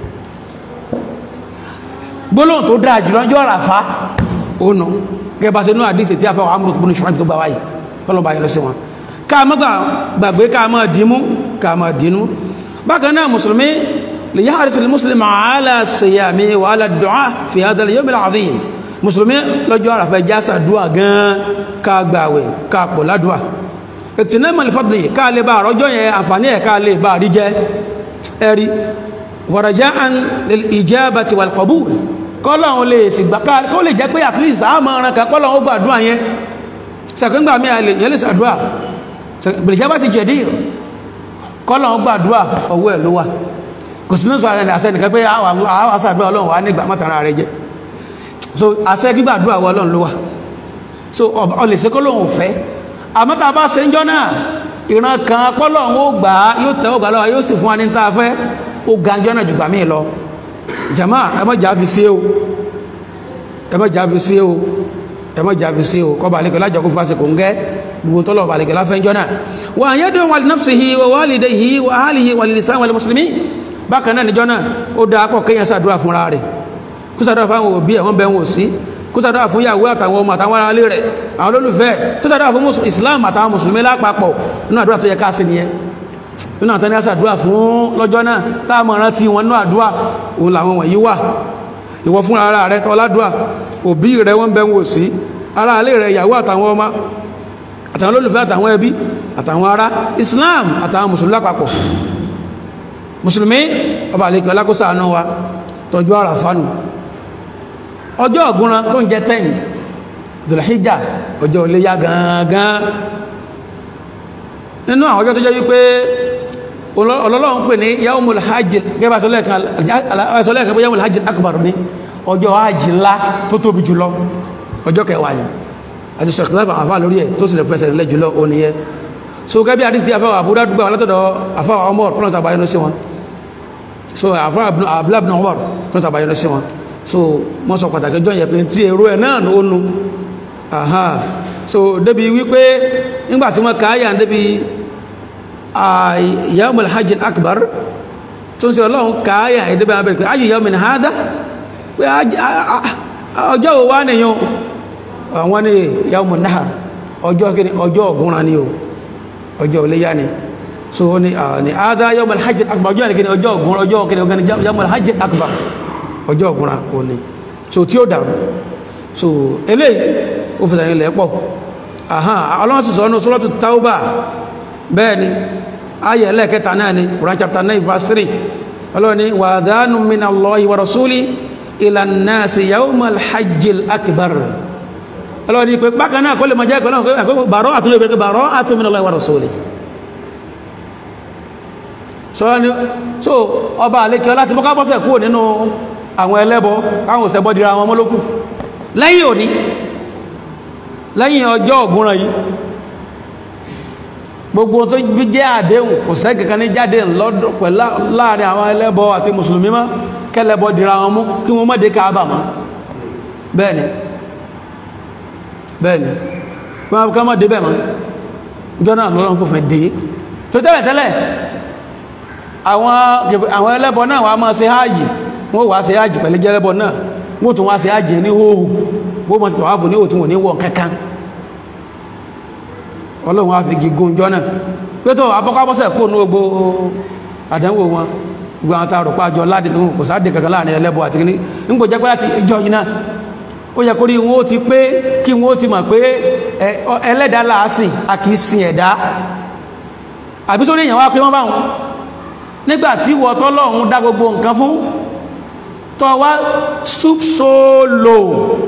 gbólóhùn tó dáa jùlọ jọ Àràfá ònà gẹ́bà sí inú àdísì tí a fẹ́ àmúrò gbónú ṣùgbọ́n tó gbà wáyìí kọlọ̀bà yẹn lọ sí wọn ká má gbàgbé ká má dìímú ká má dìínú bákan náà mùsùlùmí ليحرص المسلم على الصيام وعلى الدعاء في هذا اليوم العظيم mùsùlùmí lọ́jọ́ àràfẹ́ jásà dúà gan ká gbàwẹ̀ ká pọ̀ ládùà ìtìnẹ́mọ̀ ìfọ́dì ká lè bá àrọ́jọ́ yẹn àǹfààní ẹ̀ ká lè bá rí jẹ́ ẹ̀rí waraja'an lil ijabati wal qabul kọ́lọ̀un lè sì gbà ká kó lè jẹ́ pé at least a máa ran ká kọ́lọ̀un ó gbàdúà yẹn sàkíngbà mí àlè yẹn lè sàdúà bìlìjábà ti jẹ̀dí kọ́lọ̀un gbàdúà ọwọ́ ẹ̀ ló wà kò sí lóṣù àrẹ àṣẹ nìkan pé àwọn àṣàdúrà ọlọ́run wà nígbà mọ́tara rẹ jẹ́ so àṣẹ gbígbàdúrà wọ ọlọ́run ló wà so ọlẹ̀ ṣe kọ́lọ́run fẹ́ àmọ́ta bá ṣe ń jọ náà ìran kan kọ́lọ́run ó gbà á yóò tẹ́ ògbà lọ́wọ́ yóò sì fún wa ní ta fẹ́ ó ga jọ náà jùgbà míì lọ jama ẹmọ́jà fi sí o ẹmọ́jà fi sí o ẹmọ́jà fi sí o kọba àlekẹ́ lájọ kó fásitì kò ń gẹ́ gbogbo tọ́lọ̀ àlekẹ́ láfẹ́ ń jọ náà wà á yẹ́dùn wà nafsihi wà walidihi wà ahlihi wà lisan wal muslimin bákan náà níjọ́ náà ó dáa pọ̀ kéèyàn ṣàdúrà fúnra rẹ̀ kó ṣàdúrà fún àwọn òbí ẹ̀wọ̀n bẹ̀wọ̀n sí kó ṣàdúrà fún ìyàwó àtàwọn ọmọ àtàwọn ará ilé rẹ̀ àwọn olólùfẹ́ kó ṣàdúrà fún Islam àtàwọn mùsùlùmí lápapọ̀ nínú àdúrà tó yẹ ká sí nìyẹn nínú àtàní àṣàdúrà fún lọ́jọ́ náà táàmù rántí wọn nínú àdúrà òun làwọn wọ̀nyí wà ìwọ fún ara rẹ̀ tọ́ ládùà òbí rẹ̀ wọ́n bẹ̀wọ̀n sí ará ilé rẹ̀ ìyàwó àtàwọn ọmọ àtàwọn olólùfẹ́ àtàwọn ẹbí àtàwọn ará Islam àtàwọn mùsùlùmí lápapọ̀ mùsùlùmí ọba àlekè ọlákóso àánú wa tọjú àràfánù ọjọ́ ọ̀gúnran tó ń jẹ́ 10th dùlhíjà ọjọ́ iléyá gangan nínú àwọn ọjọ́ tó jẹ́ wípé ọlọ́lọ́run pè ní yaumul hajj gẹ́gbà sọlẹ́ẹ̀kan pé yaumul hajj akbar ní ọjọ́ hajj ńlá tó tóbi jùlọ ọjọ́ kẹwàá ni àti sọ̀kìláfà àfà lórí ẹ̀ tó sì lè fẹsẹ̀ lẹ́ jùlọ ó nìyẹn so gẹ́bí àdísí àfáwà àbúdá dúgbà látọ̀dọ̀ àfáwà ọmọ pọ́nà tàbáyánú sí wọn so àfáwà abúlábìnà ọmọ pọ́nà tàbáyánú sí wọn so wọ́n sọ pàtàkì jọ yẹ pé tí èrò ẹ̀ náà ó nu aha so débi wípé nígbà tí wọ́n káyà débi yawmul hajj akbar tó ń sọ ọlọ́run káyà ìdíbẹ̀ abẹ́rẹ́ pé ayyu yawmin hadha pé ọjọ́ wo wá nìyàn àwọn ní yawmun nahar ọjọ́ ọ̀gúnran ni o ọjọ́ iléyá ni so ni ni ada yawmal hajj akbar ọjọ́ ni kí ni ọjọ́ ọ̀gbọ̀n ọjọ́ kí ni ọgá ni yawmal hajj akbar ọjọ́ ọ̀gbọ̀n o ni so tí ó dàrú so eléyìí ó fi sàyìn lẹ́pọ̀ aha ọlọ́run sì sọ ọ́nà suratu tauba bẹ́ẹ̀ ni ayẹ̀ ẹlẹ́ẹ̀kẹta náà ni Quran chapter 9 verse 3 ọlọ́run ni wa adhanun minallahi wa rasuli ila nnasi yawmal hajjil akbar ọlọ́run ní pé bákan náà kó lè mọ̀ jẹ́ ìpínlẹ̀ ọ̀pẹ́ bàrọ́ àtúnlẹ̀ ìpínlẹ̀ bàrọ́ àtúnmìnà lọ́wọ́ rasuli sọ́rọ̀ ni so ọba àlékẹ́ ọlá ti mọ́ká bọ́sẹ̀ kúrò nínú àwọn ẹlẹ́bọ káwọn òsẹ̀bọ́ dira àwọn mọ́lókù lẹ́yìn òní lẹ́yìn ọjọ́ ògúnran yìí gbogbo tó jẹ́ àdéhùn kò sẹ́kẹ̀kan ní jáde lọ́dọ̀ pẹ̀lú láàrin àwọn ẹlẹ́bọ àti mùsùlùmí mọ́ kẹlẹ́bọ dira wọn mú kí wọ́n mọ́dé káàbà mọ́ bẹ́ẹ̀ ni bẹ́ẹ̀ni wọ́n ká mọ́ débẹ̀ mọ́ ìjọ náà lọ́lọ́run fòfin dé tó tẹ́lẹ̀ tẹ́lẹ̀ àwọn ẹlẹ́bọ náà wà máa ṣe háàjì wọ́n wà ṣe háàjì pẹ̀lú jẹ́lẹ́bọ náà wọ́n tún wá ṣe háàjì ní hóhù wọ́n mọ̀ sí tọ̀wáfù ní òtún wò ní wọ́n kankan ọlọ́run wá fi gígùn jọ náà pé tó abọ́kábọ́sẹ̀ kó ní gbogbo àdánwò wọn gbogbo àwọn tààrù pàjọ láti tó kò sáàdì kankan láàrin ẹlẹ́bọ àti kìíní nígbò jẹ́ pé láti ìjọ yìí náà ó yẹ kó rí wọn ó ti pé kí wọn ó ti mọ̀ pé ẹlẹ́dàá láàsìn a kìí sin ẹ̀dá àbí sórí èèyàn wá pé wọ́n bá wọn nígbà tí wọ́n tọ́lọ́run dá gbogbo nǹkan fún tọ́ wá stoop so low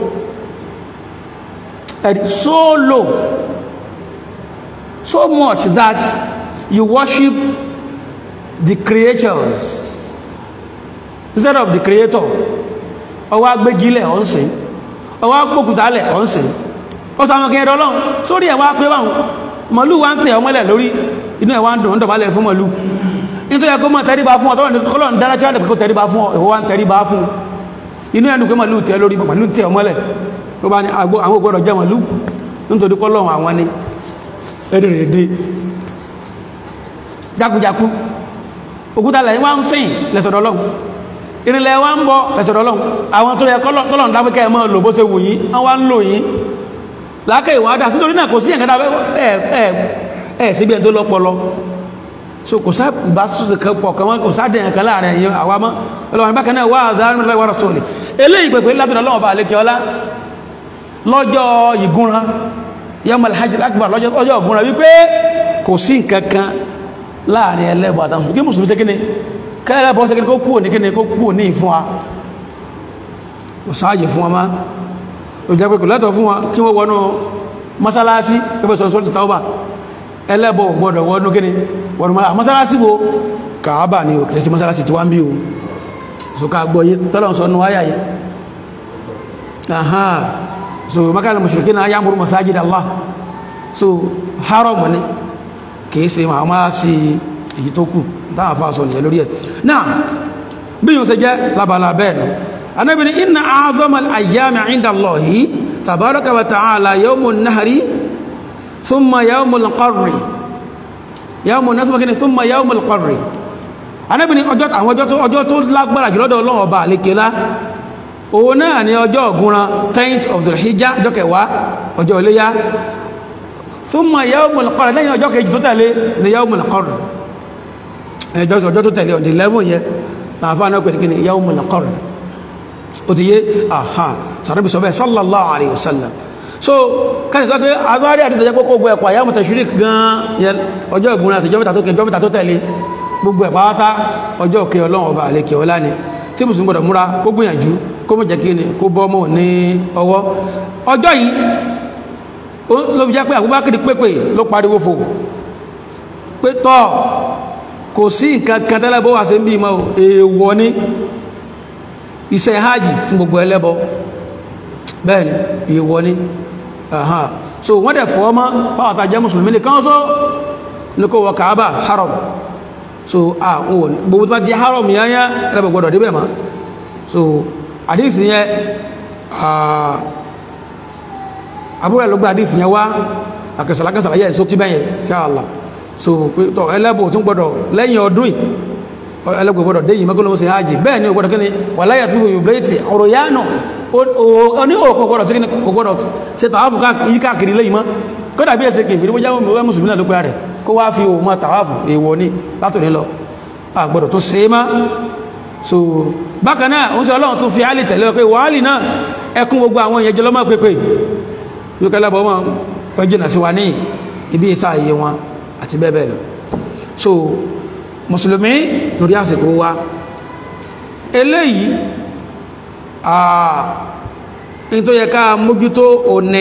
so low so much that you worship the creatures instead of the creator ọwọ́ agbégilẹ̀ ọ̀nsìn ọwọ́ agbókùtálẹ̀ ọ̀nsìn ó sàmọ́ kí ẹ̀rọ lọ́n sórí ẹ̀wà pé wọ́n mọ̀lú wa ń tẹ̀ ọmọlẹ̀ lórí inú ẹ̀wà ń dùn ń dọ̀bálẹ̀ fún mọ̀lú nítorí ẹ̀kọ́ mọ̀ tẹríba fún ọ̀tọ́rọ̀ ní kọ́lọ̀ ń dára tí wọ́n kó tẹríba fún ẹ̀wọ́ wa ń tẹríba fún inú ẹ̀dùn pé mọ̀lú tẹ̀ lórí mọ̀lú tẹ̀ ọmọlẹ̀ ló bá ní àwọn ògbọ́dọ̀ jẹ́ mọ̀lú nítorí kọ́lọ̀ àwọn ni ẹ̀rẹ̀rẹ̀dẹ̀ jákujáku òkúta lẹ́yìn wá ń sìn lẹ́sọ̀dọ̀ Ọlọ́run ìrìnlẹ̀ wá ń bọ́ lẹ́sọ̀dọ̀ Ọlọ́run àwọn tó yẹ kọ́lọ̀ dábíkẹ́ mọ́ lò bó ṣe wù yín wọ́n wá ń lò yín lákẹ́ ìwádà nítorí náà kò sí ẹ̀kẹ́dà ẹ̀ síbi ẹ̀ tó lọ́pọlọ so kò sá ìbásùsù kan pọ̀ kan kò sá dẹ̀yàn kan láàrin ẹ̀yìn àwa mọ́ Ọlọ́run bákan náà wà àdáhùn lọ́wọ́ wà sọ̀lẹ̀ eléyìí pẹ̀pẹ̀ látọ̀dọ̀ Ọlọ́run bá àlékẹ́ ọlá lọ́jọ́ ìgúnra yọmọ alhaji akbar lọ́jọ́ ọ̀gbọ́n rẹ̀ wípé kò sí nǹkankan láàrin ẹlẹ́bọ̀ àtàwọn kí mùsùlùmí ṣe kíni kẹ́lẹ́bọ̀ ṣe kíni kó kúrò ní kíni kó kúrò ní ìfún wa kò sáàyè fún wa má o jẹ́ pé kò lẹ́tọ̀ fún wa kí wọ́n wọnú mọ́sálásí pẹ́pẹ́ sọ sọ́tù tàwọ́bà ẹlẹ́bọ̀ gbọ́dọ̀ wọnú kíni wọnú mọ́sálásí wo kàábà ni o kìí sí mọ́sálásí tí wọ́n bí o so ká gbọ́ yí tọ́lọ̀ sọ nù wáyà yìí so makana mushrikina ya'muru masajid Allah so haram ni kìí ṣe ma máa sí èyí tó kù táà fà sọ nìyẹn lórí ẹ̀ náà bí yíò ṣe jẹ́ labala bẹ́ẹ̀ lọ Ànábì ní inna a'zama al-ayyami 'inda Allahi tabaraka wa ta'ala yawmun nahri thumma yawmul qarri yawmun nahri kí ni thumma yawmul qarri Ànábì ní ọjọ́ tó lágbára jùlọ́dọ̀ Ọlọ́run ọba àlékelá òun náà ni ọjọ́ ọ̀gúnran 10th of the hijjá ọjọ́ kẹwàá ọjọ́ iléyá thumma yawmul qarr lẹ́yìn ọjọ́ kejì tó tẹ̀lé ni yawmul qarr ọjọ́ tó tẹ̀lé ọdí 11 yẹ tààfà náà pẹ̀lú kíni yawmul qarr ó ti yé àhá sàrẹ́bì sọ bẹ́ẹ̀ sallallahu alayhi wa sallam so káṣí sọ pé agbárí àti ìtọ́jẹ́ kókó gbọ́ ẹ̀kọ́ àyàmù tashrik gan ọjọ́ ìgbóná àti ìjọ́ mẹ́ta tó tẹ̀lé gbogbo ẹ̀ pátá ọjọ́ òkè ọlọ́run ọba àlekè ọlá ni tí mùsùlùmí gbọdọ̀ múra kó gbìyànjú kó mọ̀ jẹ́ kí ni kó bọ́ mọ̀ ní ọwọ́ ọjọ́ yìí ló fi jẹ́ pé Abubakar pépè ló pariwo fò pé tọ́ kò sí nǹkan kan tẹ́lẹ̀ bó wà sí bí mọ́ èèwọ̀ ní iṣẹ́ hajj fún gbogbo ẹlẹ́bọ bẹ́ẹ̀ ni èèwọ̀ ní so wọ́n dẹ̀ fọ́ mọ́ fáwọn tàjẹ́ mùsùlùmí ní kan só ní kó wọ Kaaba haram so àwọn gbogbo tó bá jẹ́ haram yányá ẹlẹ́bọ̀ gbọdọ̀ débẹ̀ mọ́ so àdísì yẹn àbúrẹ̀ ló gbá àdísì yẹn wá àkẹsàlákẹsàlá yẹ́ ìsókí bẹ́yẹn ṣáàlá so tọ́ ẹlẹ́bọ̀ tún gbọ́dọ̀ lẹ́yìn ọdún ẹlẹ́bọ̀ gbọ́dọ̀ dé yìí mẹ́kọ́lọ́wọ́ sí hajji bẹ́ẹ̀ ni gbọ́dọ̀ kíni wà láyà tó yóò bléètì ọ̀rọ̀ yánà ní òkò gbọ́dọ̀ tí kò gbọ́dọ̀ ṣe tàwáfù yí káàkiri lẹ́yìn mọ́ kódà bí ẹsẹ̀ kèfì ní wọ́n jáwọ́ mùsùlùmí náà ló pẹ́ rẹ̀ kó wá fi òun mọ́ tàwáfù èèwọ̀ ní látòní lọ àgbọ́dọ̀ tó ṣe é má so bákan náà oúnjẹ ọlọ́run tó fi áàlì tẹ̀lé pé wàhálì náà ẹkún gbogbo àwọn èèyàn jọlọ́mọ́ pépè lókẹ́lẹ́bọ̀ wọn pẹ́jìnà sí wa ní ibi ìsá ayé wọn àti bẹ́ẹ̀ bẹ́ẹ̀ lọ so mùsùlùmí torí àsìkò wa eléyìí in tó yẹ ká mójútó òní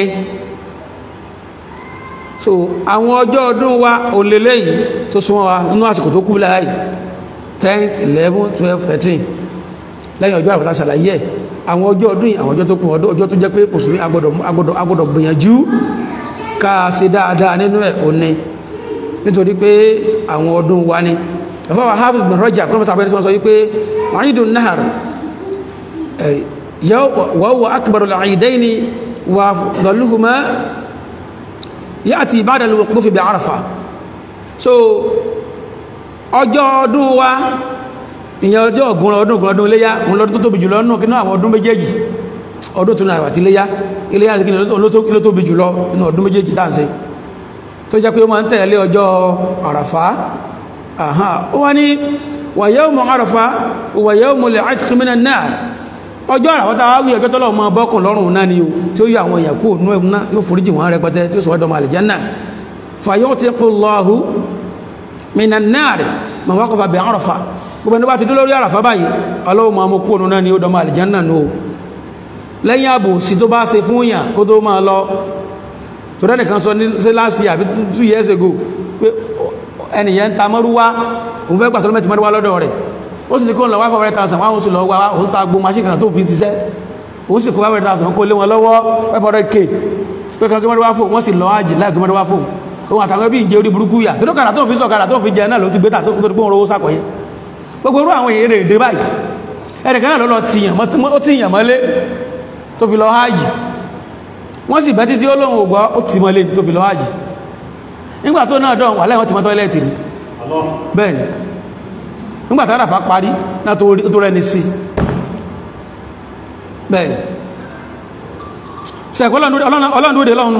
so àwọn ọjọ́ ọdún wa òlélẹ́yìí tó súnmọ́ wa nínú àsìkò tó kú láàyè 10 11 12 13 lẹ́yìn ọjọ́ àpàtà ṣàlàyé àwọn ọjọ́ ọdún yìí àwọn ọjọ́ tó kún ọjọ́ tó jẹ́ pé mùsùlùmí agbọ́dọ̀ agbọ́dọ̀ gbìyànjú ká ṣe dáadáa nínú ẹ̀ òní nítorí pé àwọn ọdún wa ní ẹ̀fọ́wà Hafiz bin Rajab kọ́nà sàbẹ̀rẹ̀ sọ wípé Eidun Nahar wa huwa akbarul eidaini wà dọ̀lúhùmá ya'ti ba'da al-wuquf bi Arafa so ọjọ́ ọdún wa ìyẹn ọjọ́ ọ̀gbọ̀n ọdún ọ̀gbọ̀n ọdún iléyá òun lọ́dún tó tóbi jùlọ nínú kí náà àwọn ọdún méjèèjì ọdún tó náà àti iléyá iléyá kí ló tóbi jùlọ nínú ọdún méjèèjì tá à ń ṣe tó jẹ́ pé ó máa ń tẹ̀lé ọjọ́ àràfá ó wá ní wa yawmu àràfá wa yawmu al-'itq minan nar ọjọ́ àràfá tá a wí ọjọ́ tọ́lọ́ ọmọ bọ́kùn lọ́rùn náà ni o tí ó yọ àwọn èèyàn kú òun náà tí ó foríjì wọn rẹpẹtẹ tí ó sọ ọdọ àlìjánà fa yu'tiqu Allahu minan nar man waqafa bi àràfá gbogbo ẹni bá ti dé lórí àràfá báyìí ọlọ́wọ́ máa mú kú òun náà ni ó dọmọ àlìjánà nù o lẹ́yìn ààbò sí tó bá ṣe fún yàn kó tó máa lọ tọ́rẹ́ nìkan sọ ní sí last year àbí two years ago pé ẹnìyàn ta mọ́rúwá òun fẹ́ gbàsọ́lọ́ mẹ́tì mọ́rúwá lọ́dọ̀ rẹ̀ ó sì ní kó ń lọ wá fọ́wọ́rẹ́ tàṣà wọ́n sì lọ wá òun ta gbó machine kan tó fi ṣiṣẹ́ òun sì kó wá fọ́wọ́rẹ́ tàṣà kó lé wọn lọ́wọ́ pẹ́pọ́rẹ́ k pé kan gbé mọ́rúwá fò wọ́n sì lọ ájì láì gbé mọ́rúwá fò òun àtàwọn ẹbí ìjẹ orí burúkú yà tó dókàrà tó fi sọ̀kàrà tó fi jẹ náà ló ti gbé tà tó fi gbé owó sàkọ̀yẹ gbogbo irú àwọn èèrè èdè báyìí ẹnìkan náà ló lọ tìyàn ó tìyàn mọ́lé tó fi lọ hájì wọ́n sì bẹ́ títí olóhun ògbọ́ ó ti mọ́lé tó fi lọ hájì nígbà tó náà dán wà lẹ́wọ́n ti mọ́ tọ́lẹ́tì ní bẹ́ẹ̀ni nígbà tó ràfà parí náà tó rẹni sí bẹ́ẹ̀ni sẹ́kọ́ ọlọ́ndúdé lọ́hun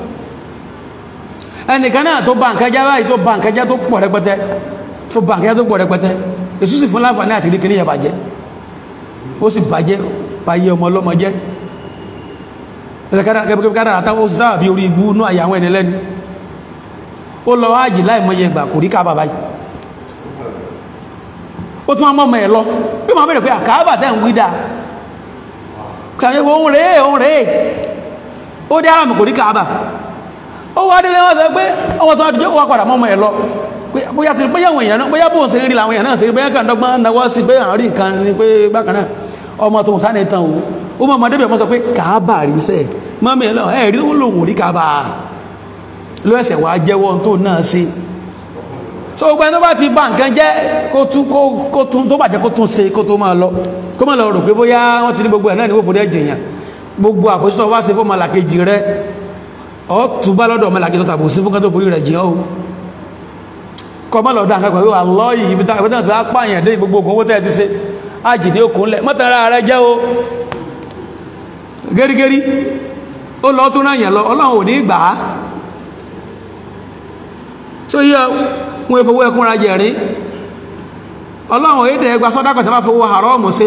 ẹnìkan náà tó bá nǹkan jẹ́ báyìí tó bá nǹkan jẹ́ tó pọ̀ rẹpẹtẹ tó bá nǹkan jẹ́ tó pọ̀ rẹpẹtẹ èsù sì fún láǹfààní àti rí kìíní yẹ bàjẹ́ ó sì bàjẹ́ báyé ọmọ ọlọ́mọ jẹ́ ẹ̀kẹ́kẹ́kẹ́ àtàwọn sáà bí orí ibú náà àyàwọn ẹni lẹ́nu ó lọ ájì láì mọ́yẹ ìgbà kò rí káàbà báyìí ó tún ọmọ ọmọ ẹ̀ lọ bí ma bẹ̀rẹ̀ pé àkáàbà tẹ́ ń wídà kàyẹ̀wò ohun rèé ohun rèé ó dé àmì kò rí káàbà ó wá délé wọ́n sọ pé ọwọ́ tó àdìjọ́ wà padà mọ́ ọmọ ẹ̀ lọ bóyá tí bóyá àwọn èèyàn náà bóyá bóun ṣe rí làwọn èèyàn náà ṣe rí bóyá kàn dọ́gbọ́n náwó sí pé àwọn rí nǹkan ni pé bákan náà ọmọ tó ń sá ní tán o ó mọ̀ ọmọdé bẹ̀ mọ́ sọ pé káàbà rí sẹ́ẹ̀ mọ́mí ẹ̀ lọ ẹ̀ rí ó lòun rí káàbà ló ẹsẹ̀ wá jẹ́wọ́ tó náà sí so gbogbo ẹni tó bá ti bá nǹkan jẹ́ kó tún tó bàjẹ́ kó tún ṣe kó tó máa lọ kó máa lọ rò pé bóyá wọ́n ti ní gbogbo ẹ̀ náà ní wọ́n fòdí ẹ̀jẹ̀ yàn gbogbo àpòsítọ̀ wá ṣe fún ọmọlàkejì rẹ ọ túbá lọ́dọ̀ ọmọlàkejì tó tàbí sí fún kátó forí rẹ̀ jìn ọ́ kọ́ mọ́ lọ́dọ̀ àkàkọ̀ wíwà lọ́yìn ibi tá ìbátàn tó á pààyàn dé gbogbo owó tẹ́ ti ṣe ájì ní okùn lẹ̀ mọ́tara rẹ jẹ́ o gẹ́rígẹ́rí ó lọ tó náà yàn lọ ọlọ́run ò ní gbà á so yíò wọn ìfowó ẹkúnra jẹ̀rí ọlọ́run èdè ẹgbà sọ́dákọ̀ tí wọ́n fowó haramu sí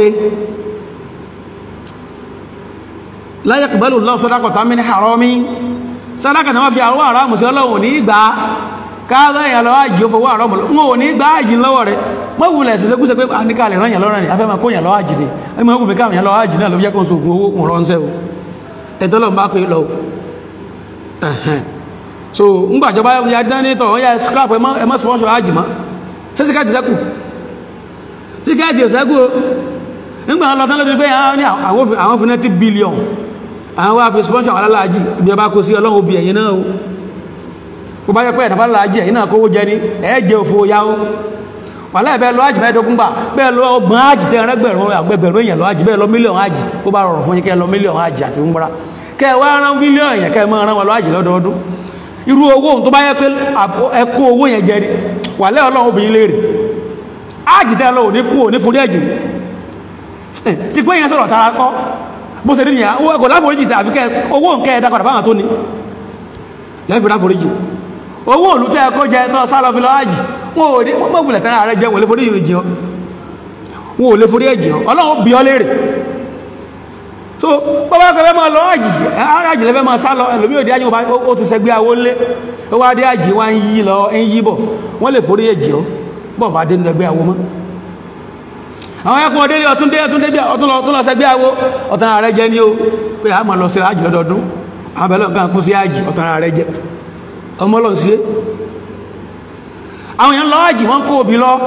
la yaqbalu Allahu sadaqatan min harami sọ́dákọ̀ tí wọ́n fi àwọn haramu sí ọlọ́run ní ìgbà káàdọ̀ èèyàn lọ ájì ó fowó haramu wọn ò ní ìgbà ájì lọ́wọ́ rẹ̀ wọ́n wulẹ̀ ṣiṣẹ́ kúṣe pé àníkà lè rán yàn lọ́rọ̀ ni afẹ́ máa kó yàn lọ ájì ni ẹ máa wùmí káàmì yàn lọ ájì náà ló jẹ́ kó so ògùn owó kùn ránṣẹ́ o ẹ̀tọ́ lọ́n bá pé lọ so ngbàjọba ya dání tọ̀ wọ́n ya scrap ẹmọ́ sponsor hajj mọ́ ṣe síkẹ́ẹ̀tì sẹ́kù síkẹ́ẹ̀tì sẹ́kù o nígbà lọ tán lóbi pé àwọn fún 90 billion àwọn wá fi sponsor àwọn aláàjì ibi ọba kó sí ọlọ́run obì ẹ̀yìn náà o kó bá yẹ pé ẹ̀dàbà aláàjì ẹ̀yìn náà kówó jẹ ní ẹ̀ẹ́jẹ́ òfò ya o wà láì bẹ́ẹ̀ lọ hajj mẹ́ẹ̀ẹ́dógún gbà bẹ́ẹ̀ lọ ọgbọ̀n hajj tẹ́ ẹ̀rẹ́gbẹ̀rún àgbẹ̀gbẹ̀rún èèyàn lọ hajj bẹ́ẹ̀ lọ mílíọ̀n hajj kó bá rọrùn fún yín kẹ́ lọ mílíọ̀n hajj àti umra kẹ́ wá rán mílíọ̀n èèyàn kẹ́ mọ́ rán wọn lọ hajj lọ́dọọdún irú owó tó bá yẹ pé ẹkú owó yẹn jẹ rí wà lẹ́ ọlọ́run obìnrin léèrè ájìtẹ́ lọ òní fún òní forí ẹ̀jì ti pé yẹn sọ̀rọ̀ tara kọ́ bó ṣe níyà kò láforíjì tẹ́ àfikẹ́ owó nkẹ́ ẹ̀dá padà báwọn tó ní lẹ́fì láforíjì owó òlú tẹ́ ẹkọ́ jẹ tọ́ sálọ fi lọ ájì wọn ò ní wọ́n gbọ́gbùlẹ̀ tẹ́lẹ̀ ààrẹ jẹ wọn lè forí ẹ̀jì ọ wọn ò lè forí ẹ̀jì ọ ọlọ́run bí ọ léèrè so bọ́bá kẹfẹ́ máa lọ ájì ájì lẹ́fẹ́ máa sá lọ ẹlòmí òdí ájì ó ti sẹgbé awó lé ó wá dé ájì wá ń yí lọ ń yí bọ̀ wọ́n lè forí ẹ̀jì ọ́ bọ́ bá dé nínú ẹgbẹ́ awó mọ́ àwọn ẹkùn ọdẹ ọtún dé ọtún débí ọtún lọ ọtún lọ sẹgbé awó ọ̀tàn ààrẹ jẹ ní o pé a máa lọ sí ájì lọ́dọọdún abẹ́lẹ̀ nǹkan kú sí ájì ọ̀tàn ààrẹ jẹ ọmọ lọ sí àwọn èèyàn lọ ájì wọ́n kó obì lọ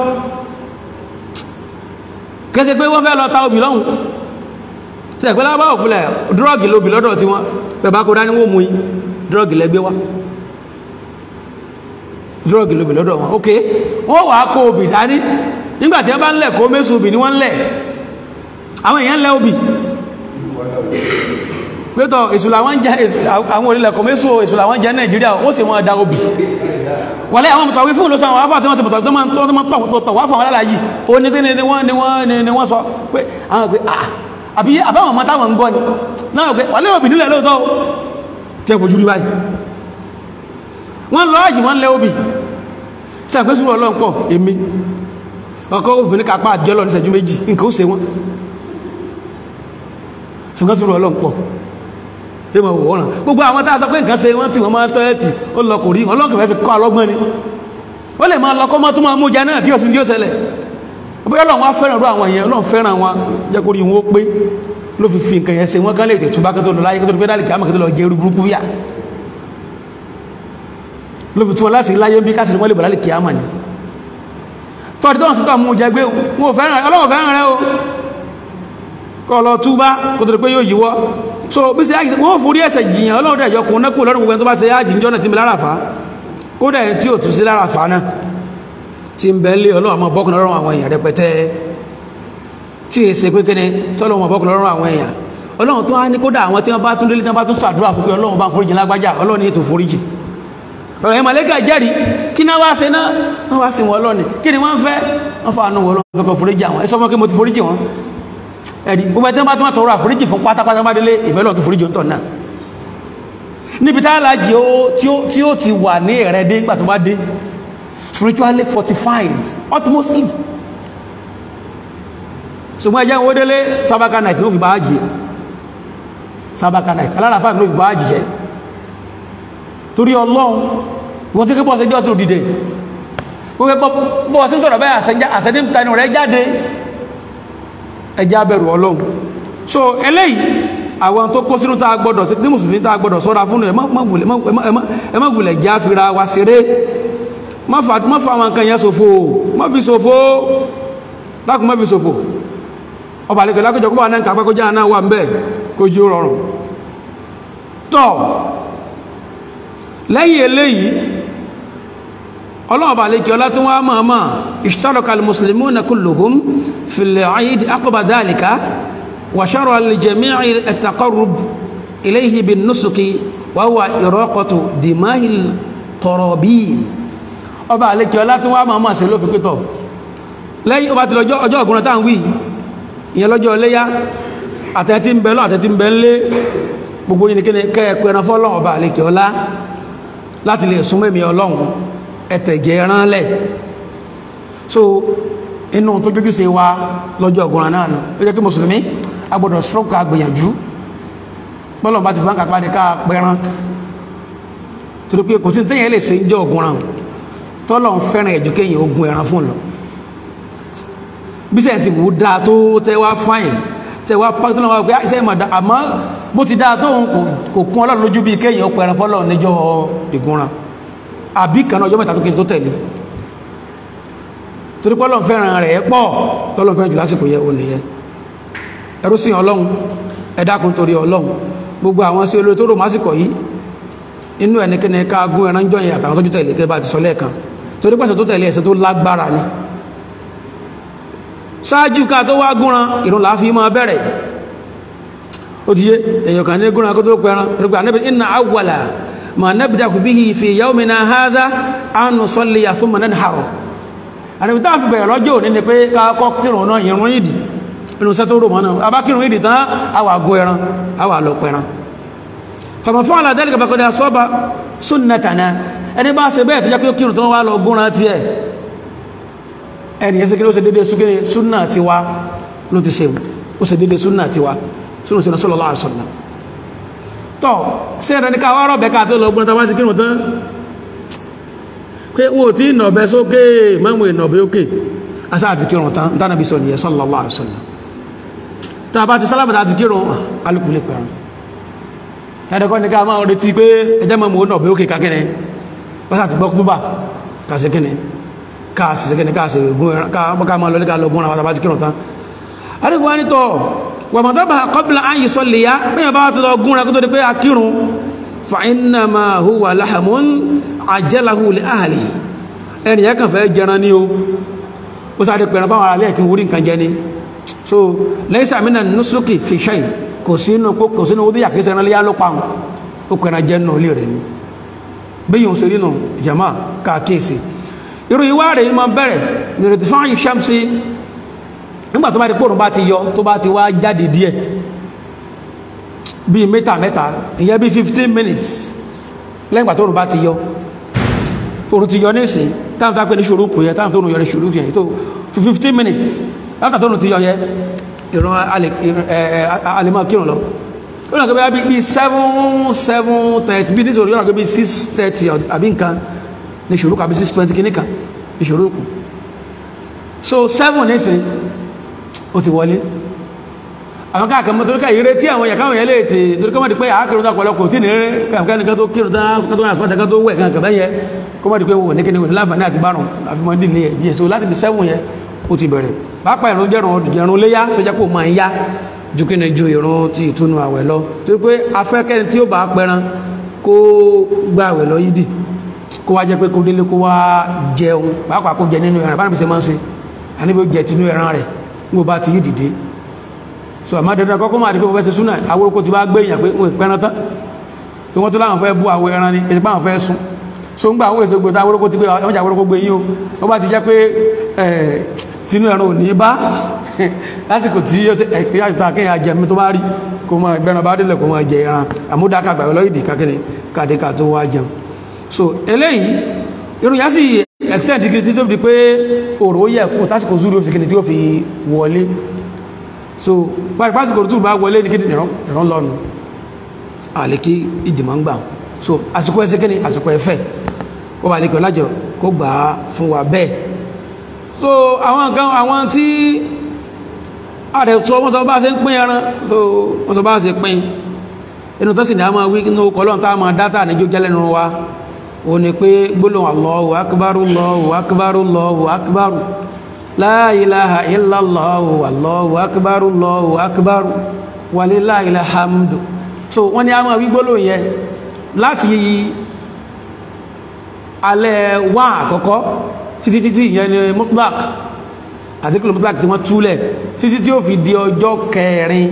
kẹsẹ̀ pé wọ́n fẹ́ lọ ta obì lọ́hùn tí ẹ̀pẹ́ lábá òpìlẹ̀ drọ́gì lóbi lọ́dọ̀ tí wọ́n pẹ̀bá kó dání wó mú yí drọ́gì lẹ́gbẹ́ wá drọ́gì lóbi lọ́dọ̀ wọn ok wọ́n wà á kó obì dání nígbàtí wọ́n bá ń lẹ̀ kó mẹ́sù obì ní wọ́n lẹ̀ àwọn èèyàn lẹ̀ obì pẹ́tọ̀ èsù làwọn jẹ́ àwọn orílẹ̀-èkọ́ mẹ́sù èsù làwọn jẹ́ nàìjíríà ó sì wọ́n dá obì wọlé àwọn mọ̀tàwí fún olóṣù àwọn afọ́ tí wọ́n sì mọ̀tàwí tó máa tó máa pọ̀ wá fún àwọn aláàjì ó ní kíni ni wọ́n ni wọ́n ni wọ́n sọ pé àwọn pé àbí àbáwọn ọmọ táwọn ń gbọ́ ni náà pé wọlé obì nílẹ̀ lóòótọ́ tẹ́ fojú rí báyìí wọ́n lọ àjì wọ́n lẹ́ obì sí àgbésùrù ọlọ́run pọ̀ èmi ọkọ̀ obìnrin kápá àjọlọ ní ìṣẹ́jú méjì nǹkan ó ṣe wọ́n ṣùgbọ́n sùúrù ọlọ́run pọ̀ yóò máa wò wọ́n ràn gbogbo àwọn tá a sọ pé nǹkan ṣe wọ́n tí wọ́n máa tọ́lẹ́tì ó lọ kò rí ọlọ́run kẹfẹ́ fi kọ́ ọlọ́gbọ́n ni ó lè máa lọ kọ́ mọ́ tó máa mú jẹ náà tí ó sì tí ó ṣẹlẹ̀ bóyá ọlọ́run wá fẹ́ràn rú àwọn èèyàn ọlọ́run fẹ́ràn wọn jẹ́ kó rí wọn ó pé ló fi fi nǹkan yẹn ṣe wọ́n kán lè tètú bá kó tó lọ láyé kó tó lọ pé kí á mọ̀ kó tó lọ jẹ́ irú burúkú yà ló fi tún wọn láti láyé bí kásìrì wọn lè bọ̀ lálẹ́ kí á mọ̀ ni tọ́ọ̀dì tó ń sọ́tọ̀ mú jẹ gbé wọn ò fẹ́ràn ọlọ́run fẹ́ràn rẹ o kọ́ lọ túbá kó tó lè pé yóò yíwọ́ so bí sí ájì wọ́n forí ẹ̀sẹ̀ jìyàn ọlọ́run dẹ̀ yọkùn náà kú lọ́rùn gbogbo tó bá ṣe ájì níjọ́ náà ti ń bẹ lára fa kó dẹ̀ tí ò tún sí lára fa náà ti ń bẹ lé ọlọ́run àmọ́ bọ́kùn lọ́rùn àwọn èèyàn rẹpẹtẹ tí èsè pé kéde tọ́lọ́ wọn bọ́kùn lọ́rùn àwọn èèyàn ọlọ́run tó wá ní kódà àwọn tí wọ́n bá tún délé tí wọ́n bá tún ṣàdúrà fún pé ọlọ́run bá ń foríjì lágbájá ọlọ́run ní ètò foríjì ọ̀rọ̀ ẹ̀ màlẹ́kà jẹ́rìí kí náà wá ṣe náà wọ́n wá sí wọn lọ́nà kí ni wọ́n fẹ́ wọ́n fa àánú wọn lọ́nà kọ́kọ́ foríjì àwọn ẹ sọ fún kí mo ti foríjì wọn ẹ̀rí gbogbo ẹ̀tẹ́ bá tún wà tọrọ àforíjì fún pátápátá bá délé ìbẹ́lọ̀ tó foríjì ń tọ̀ náà níbi tá alájì tí ó ti wà ní ẹ̀rẹ́ dé nígbà tó bá dé spiritually fortified utmostly ṣùgbọ́n ẹjẹ́ owó délé sábàkà night ló fi bá jì sábàkà night alárafà ló fi bá jì jẹ́ torí ọlọ́run wọ́n tí kí bọ́ sẹ́jọ́ tó dìde gbogbo bọ́ sí sọ̀rọ̀ bẹ́ẹ̀ àṣẹ́dí tani rẹ̀ jáde ẹjá bẹ̀rù ọlọ́run so eléyìí àwọn tó kó sínú tàà gbọdọ̀ sí mùsùlùmí tàà gbọdọ̀ sọ́ra fún ẹ má gùlẹ̀ já fira wa ṣeré má fa àwọn nǹkan yẹn ṣòfò má fi ṣòfò lákùn má fi ṣòfò ọba àlekè lákòjọ kó bá náà kàpẹ́ kó já náà wà ń bẹ́ẹ̀ kó jí ó rọrùn tọ́ lẹ́yìn eléyìí ọlọ́ọ̀bà lè kí ọlá tó wá máa máa ishtaraka al-muslimuna kulluhum fil 'eid aqba dhalika wa shara'a li-jami'i at-taqarrub ilayhi bin-nusuki wa huwa iraqatu dima'i al-qarabin ọba lè kí ọlá tó wá máa máa ṣe ló fi pítọ̀ lẹ́yìn ọba ti lọ́jọ́ ọjọ́ ọ̀gbọ̀n táwọn wí ìyẹn lọ́jọ́ léyá àtẹ́tí ń bẹ lọ́ àtẹ́tí ń bẹ ń lé gbogbo yìí ni kí ni kẹ́ ẹ pẹran fọ́lọ́ ọba lè kí ọlá láti lè súnmọ́ èmì ọlọ́run ẹ̀tẹ̀jẹ̀ ránlẹ̀ so inú tó jójú sí wa lọ́jọ́ ọgbọ̀n náà nù ó jẹ́ kí mùsùlùmí agbọ́dọ̀ stroke agbìyànjú bọ́lọ̀ bá ti fún kápá ní ká pẹran torí pé kò sí tẹ́yìn lè ṣe jẹ́ ọgbọ̀n tọ́lọ̀ ń fẹ́ràn ẹ̀jú kéyìn ogun ẹran fún lọ bí sẹ́yìn ti wù ú dáa tó tẹ́wá fáyìn tẹ́wá pàtó náà wá pé iṣẹ́ ìmọ̀ àmọ́ bó ti dáa tóun kò kún ọlọ́run lójú bí kéèyàn ọpọ ẹran fọ́lọ́run níjọ́ ìgúnran àbí kan ọjọ́ mẹ́ta tó kí n tó tẹ̀lé torí pé ọlọ́run fẹ́ràn rẹ̀ pọ̀ tọ́lọ́run fẹ́ràn jù lásìkò yẹ òní yẹ ẹrú sí ọlọ́run ẹ dákun torí ọlọ́run gbogbo àwọn sí olórí tó rò másìkò yìí inú ẹnikẹ́ni ká gún ẹran jọ yẹn àtàwọn tójú tẹ̀lé kẹ́ bá ti sọ lẹ́ẹ̀kan torí pẹ̀sẹ̀ tó tẹ̀lé ẹ̀sẹ̀ tó lágbára ni ṣáájú ká tó wá gúnran ìrun làá fi máa bẹ̀rẹ̀ ó ti yé èyàn kan ní gúnran kó tó pẹran rúgbà anábì inna awwala ma nabda'u bihi fi yawmina hadha an nusalli thumma nanhar anábì táà fi bẹ̀rẹ̀ lọ́jọ́ òní ni pé káàkọ́ kírun náà ìrun ìdì inú sẹ́tò rò mọ́nà abá kírun ìdì tán àwà gún ẹran àwà lọ pẹran faman fa'ala dhalika faqad asaba sunnatana ẹni bá ṣe bẹ́ẹ̀ tó jẹ́ pé kírun tó wá lọ gúnran tiẹ̀ ẹni yẹn sẹ́kẹ́ ló ṣe dédé súnkẹ́ súnà tiwa ló ti ṣe ó ṣe dédé súnà tiwa súnà sínú sallallahu alaihi wasallam tọ́ sí ẹ̀rẹ́ ní ká wá rọ̀bẹ̀ ká tó lọ gbọ́n tàbá ti kírun tán pé wọ́n tí ìnàbẹ̀ sókè mẹ́mù ìnàbẹ̀ òkè asá àti kírun tán tánàbí sọ nìyẹn sallallahu alaihi wasallam tàbá ti sálámà àti kírun alùpùlẹ̀ pẹ̀rún ẹ̀dẹ̀kọ́ ní ká máa retí pé ẹjẹ́ mẹ́mù ìnàbẹ̀ òkè kákẹ́rẹ́ pásá ti gbọ́ kúbà kàṣẹ́kẹ́rẹ́ káàsì sẹ́kẹ́ni káàsì gún ẹran ká máa lọlé ká lọ gún àwọn àtàbátí kírùn tán alìbò ní tọ́ wà mọ̀tọ́bà qabla an yusalliya pẹ́yàn bá tó lọ gún ẹran kó tó di pé a kírùn fa innama huwa lahamun ajjalahu li ahlihi ẹni yẹ́ kàn fẹ́ jẹran ní o ó sáré pẹ̀ràn fáwọn ará lẹ́ẹ̀kí orí nǹkan jẹ ni so laysa minan nusuki fi shay kò kò sínú kò sínú ó díyà kí sẹ́ran léyà ló pa wọn ó kẹ́ra jẹ́ nù ilé rẹ̀ ni bí yóò ṣe nínú ìjàmá káàkiri irú ìwá rẹ̀ yìí máa bẹ̀rẹ̀ nìrètí fún àyè ṣàmsí nígbà tó bá ti pòrùn bá ti yọ tó bá ti wá jáde díẹ̀ bíi mítà mẹ́ta ìyẹn bíi fifteen minutes lẹ́yìn ìgbà tó rùn bá ti yọ òrùn ti yọ ní ìsìn táwọn tó pé ní ṣòro kò yẹ táwọn tó rùn yọ ní ṣòro yẹ tó fifteen minutes látà tó rùn ti yọ yẹ ìran alẹ́mọ̀ kírun lọ ó yàn kó bí bí seven seven thirty bí nísòro yọ̀nà kó bí six thirty àbí nǹkan ní ṣòro kù àbí six twenty kìíní kan ní ṣòro kù so seven nísìn ó ti wọlé àwọn káàkiri mọ́ toríká ìrẹ́ tí àwọn ìyàkáwọn yẹ léètè toríká mọ́ di pé àákìrún tó pọ̀lọpọ̀ tí nìrẹ́ kàmkánìkan tó kírun tán tó rìn àsìpáta tó wẹ̀ kankan bẹ́yẹ kó mọ́ di pé wò ní kíni wò ní láǹfààní àti bárùn àfimọ́ dì ní ẹ̀dí ẹ̀ so láti fi sẹ́wọ̀n yẹ ó ti bẹ̀rẹ̀ pápá ìrún jẹ́rùn jẹ̀rún léyá tó jẹ́ pé ó máa ń yá ju kí ni ju ìrún ti ìtúnu àwẹ̀ lọ torí pé afẹ́kẹ́ni tí ó bá pẹran kó gba àwẹ̀ lọ yídì kó wá jẹ́ pé kó délé kó wá jẹun pàápàá kó jẹ nínú ẹran bá níbi ṣe máa ń ṣe àníbi ó jẹ tinú ẹran rẹ̀ níbo bá ti yí dìde so àmọ́ dandan kọ́kọ́ máa di pé wọ́n fẹ́ ṣe súnà awórókó ti bá gbé èèyàn pé wọ́n ìpẹ́ran tán kí wọ́n tó láwọn fẹ́ bú àwọ ẹran ni kìí pé àwọn fẹ́ sún so ń gbà àwọn èso gbé tá awórókó ti pé ọjà awórókó gbé yín o wọ́n bá ti jẹ́ pé tinú ẹran ò ní bá lásìkò tí ẹ̀kẹ́ àjùtà kéèyàn jẹmi tó bá rí kó máa gbẹran bá délẹ̀ kó máa jẹ ẹran àmúdáka gbàgbé lọ́yìn dì kákẹ́ni kàdékà tó wá jẹun so eléyìí irun yá sì extent kiri tí tó di pé òrò yẹ kú tásìkò zúrí ó fi kìnnì tí ó fi wọlé so wáyé pásìkò tó bá wọlé ní kí ìran lọ́nu àlékí ìdìmọ̀ ń gbà so àsìkò ẹsẹ̀ kí ni àsìkò ẹfẹ́ kó wà lékọ̀ lájọ kó gbà á fún wa bẹ́ẹ̀ so àwọn nǹkan àwọn tí ààrẹ tó wọ́n sọ bá ṣe ń pín ẹran so wọ́n sọ bá ṣe pín inú tó sì ní a máa wí inú kọlọ́n tá a máa dátà ní jójẹ́ lẹ́nu wa ó ní pé gbólóhùn Allahu akbar Allahu akbar Allahu akbar la ilaha illallah wallahu akbar allahu akbar walillahil hamdu so wọ́n ní a máa wí gbólóhùn yẹn láti alẹ́ wá àkọ́kọ́ títí títí ìyẹn ni mutlaq àti kìlọ̀ mutlaq tí wọ́n túlẹ̀ títí tí ó fi di ọjọ́ kẹrin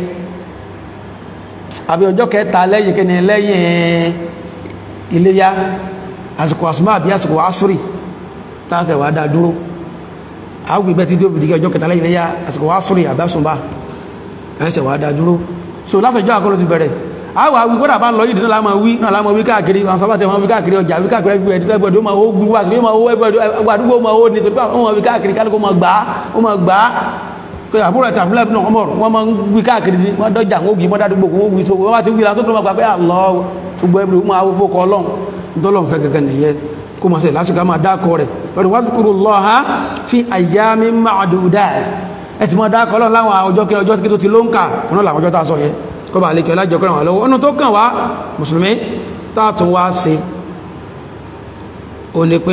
àbí ọjọ́ kẹta lẹ́yìn kẹni lẹ́yìn iléyá àsìkò àsùnmọ́ àbí àsìkò asúrì tàṣẹ̀ wà dá dúró àwọn ìgbẹ́ títí ó fi di ọjọ́ kẹta lẹ́yìn iléyá àsìkò asúrì àbásùnbà ẹ̀ṣẹ̀ wà dá dúró so látọjọ́ àkọlù ti bẹ̀rẹ̀ àwọn àwọn ìgbọ́dà bá ń lọ yìí náà láàmà wí náà láàmà wí káàkiri àwọn sábà tẹ wọn wí káàkiri ọjà wí káàkiri ẹgbẹ́ ẹ̀dí tẹ́gbẹ̀dì ó máa ó gbúrú wá sí ó máa ó ẹgbẹ̀dì àdúgbò ó máa ó ní torípé àwọn wí káàkiri kálukú máa gbà á ó máa gbà á pé àbúrò ẹ̀tà àbúlẹ̀ náà wọ́n mọ̀ wọ́n máa ń wí káàkiri ní wọ́n dọ́jà wọ́n gbì mọ́dá àdúgbò wọ́n wí tó wọ́n bá ti wí látó tó máa gbà pé àlọ́ gbogbo ẹbí ó máa wó fókọ ọlọ́run dọ́lọ́run fẹ́ gẹ́gẹ́ nìyẹn kó máa ṣe lásìkò máa dákọ rẹ̀ lọ́dún wadhkurullaha fi ayyamin ma'dudat ẹ ti máa dákọ ọlọ́run láwọn ọjọ́ kí ọjọ́ kí tó ti ló ń kà wọn láwọn ọjọ́ tá a sọ yẹn kọba àlékẹ́ lájọkọ́rọ̀ wà lọ́wọ́ ọ̀nà tó kàn wá mùsùlùmí tààtún wá sí o ní pé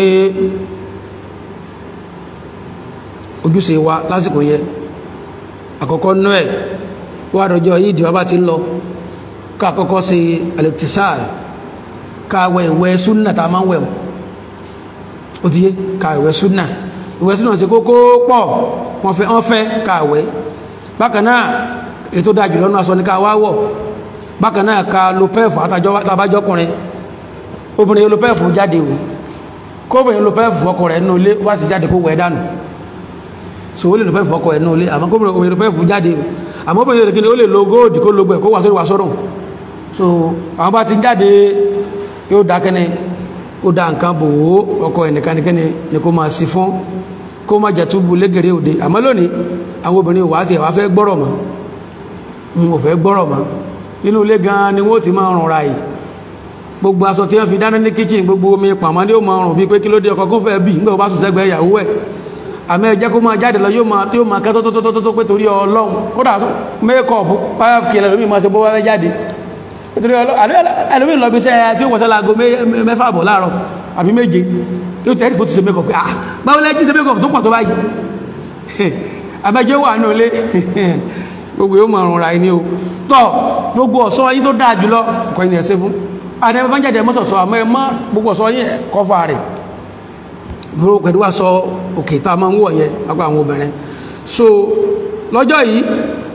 ojúṣe wa lásìkò yẹ àkọ́kọ́ noel wà rọjọ́ yìí dìbà bá ti lọ ká àkọ́kọ́ sí alektisal ká wẹ ìwẹ̀ súnà tá a máa ń wẹ̀ ó ti yé ká ìwẹ̀ súnà ìwẹ̀ súnà sí kókó pọ̀ wọ́n fẹ́ wọ́n fẹ́ ká wẹ̀ bákan náà ètò dájú lọ́nà aṣọ ní ká wá wọ̀ bákan náà ká lo pẹ́ẹ̀fù àtàbájọ́kùnrin obìnrin yóò lo pẹ́ẹ̀fù jáde o kóbìnrin lo pẹ́ẹ̀fù ọkọ rẹ̀ nínú ilé wá sí jáde kó wẹ̀ dànù so ó lè lo pẹ́ẹ̀fù ọkọ rẹ̀ nínú ilé àmọ́ kóbìnrin lo pẹ́ẹ̀fù jáde o àmọ́ obìnrin yóò kíni ó lè lo góòdì kó lo gbẹ̀ kó wà sórí wà sọ́rọ̀ so àwọn bá ti jáde yóò dá kẹ́ni ó dá nǹkan bò ó ọkọ ẹnìkanikẹ́ni ni kó máa sí fún kó má jẹ́ túbú légèrè òde àmọ́ lónìí àwọn obìnrin wà á sì wá fẹ́ gbọ́rọ̀ mọ́ n ò fẹ́ gbọ́rọ̀ mọ́ nínú ilé gan ni wọ́n ti máa rùn ra yìí gbogbo aṣọ tí wọ́n fi dáná ní kíchìn gbogbo omi pàmò ní ó máa rùn bíi pé kí ló dé ọkọ̀ kó fẹ́ bì nígbà wọ́n bá sùn sẹ́gbẹ̀ẹ́ ìyàwó ẹ̀ àmọ́ ẹ̀jẹ̀ kó máa jáde lọ yóò máa tí ó máa kẹ́ tótótótótó pé torí ọlọ́run kódà mékọ̀ọ̀bù five kilo lómi máa ṣe bó wá fẹ́ jáde nítorí ẹlòmí lọ bí iṣẹ́ tí ó wọ́sẹ́ láago mẹ́fà bọ̀ láàárọ̀ àbí méje yóò tẹ́ ẹ̀rí kó ti ṣe mékọ̀ọ̀bù ah báwo lẹ́jí ṣe mékọ̀ọ̀bù tó pọ̀ tó báyìí àbẹ́jọ́ wà ní olé gbogbo yóò mọ̀ ọ̀run ra ẹni o tọ́ gbogbo ọ̀ṣọ́ yín tó dáa jùlọ kọ́ ẹni ẹ̀ṣẹ́ fún àdẹ́mọ́ bá ń jáde mọ́sọ̀sọ́ àmọ́ ẹ mọ́ gbogbo ọ̀ṣọ́ yín kọfà rẹ̀ pẹ̀lú wá sọ òkè tá a máa ń wọ̀ yẹn lápá àwọn obìnrin so lọ́jọ́ yìí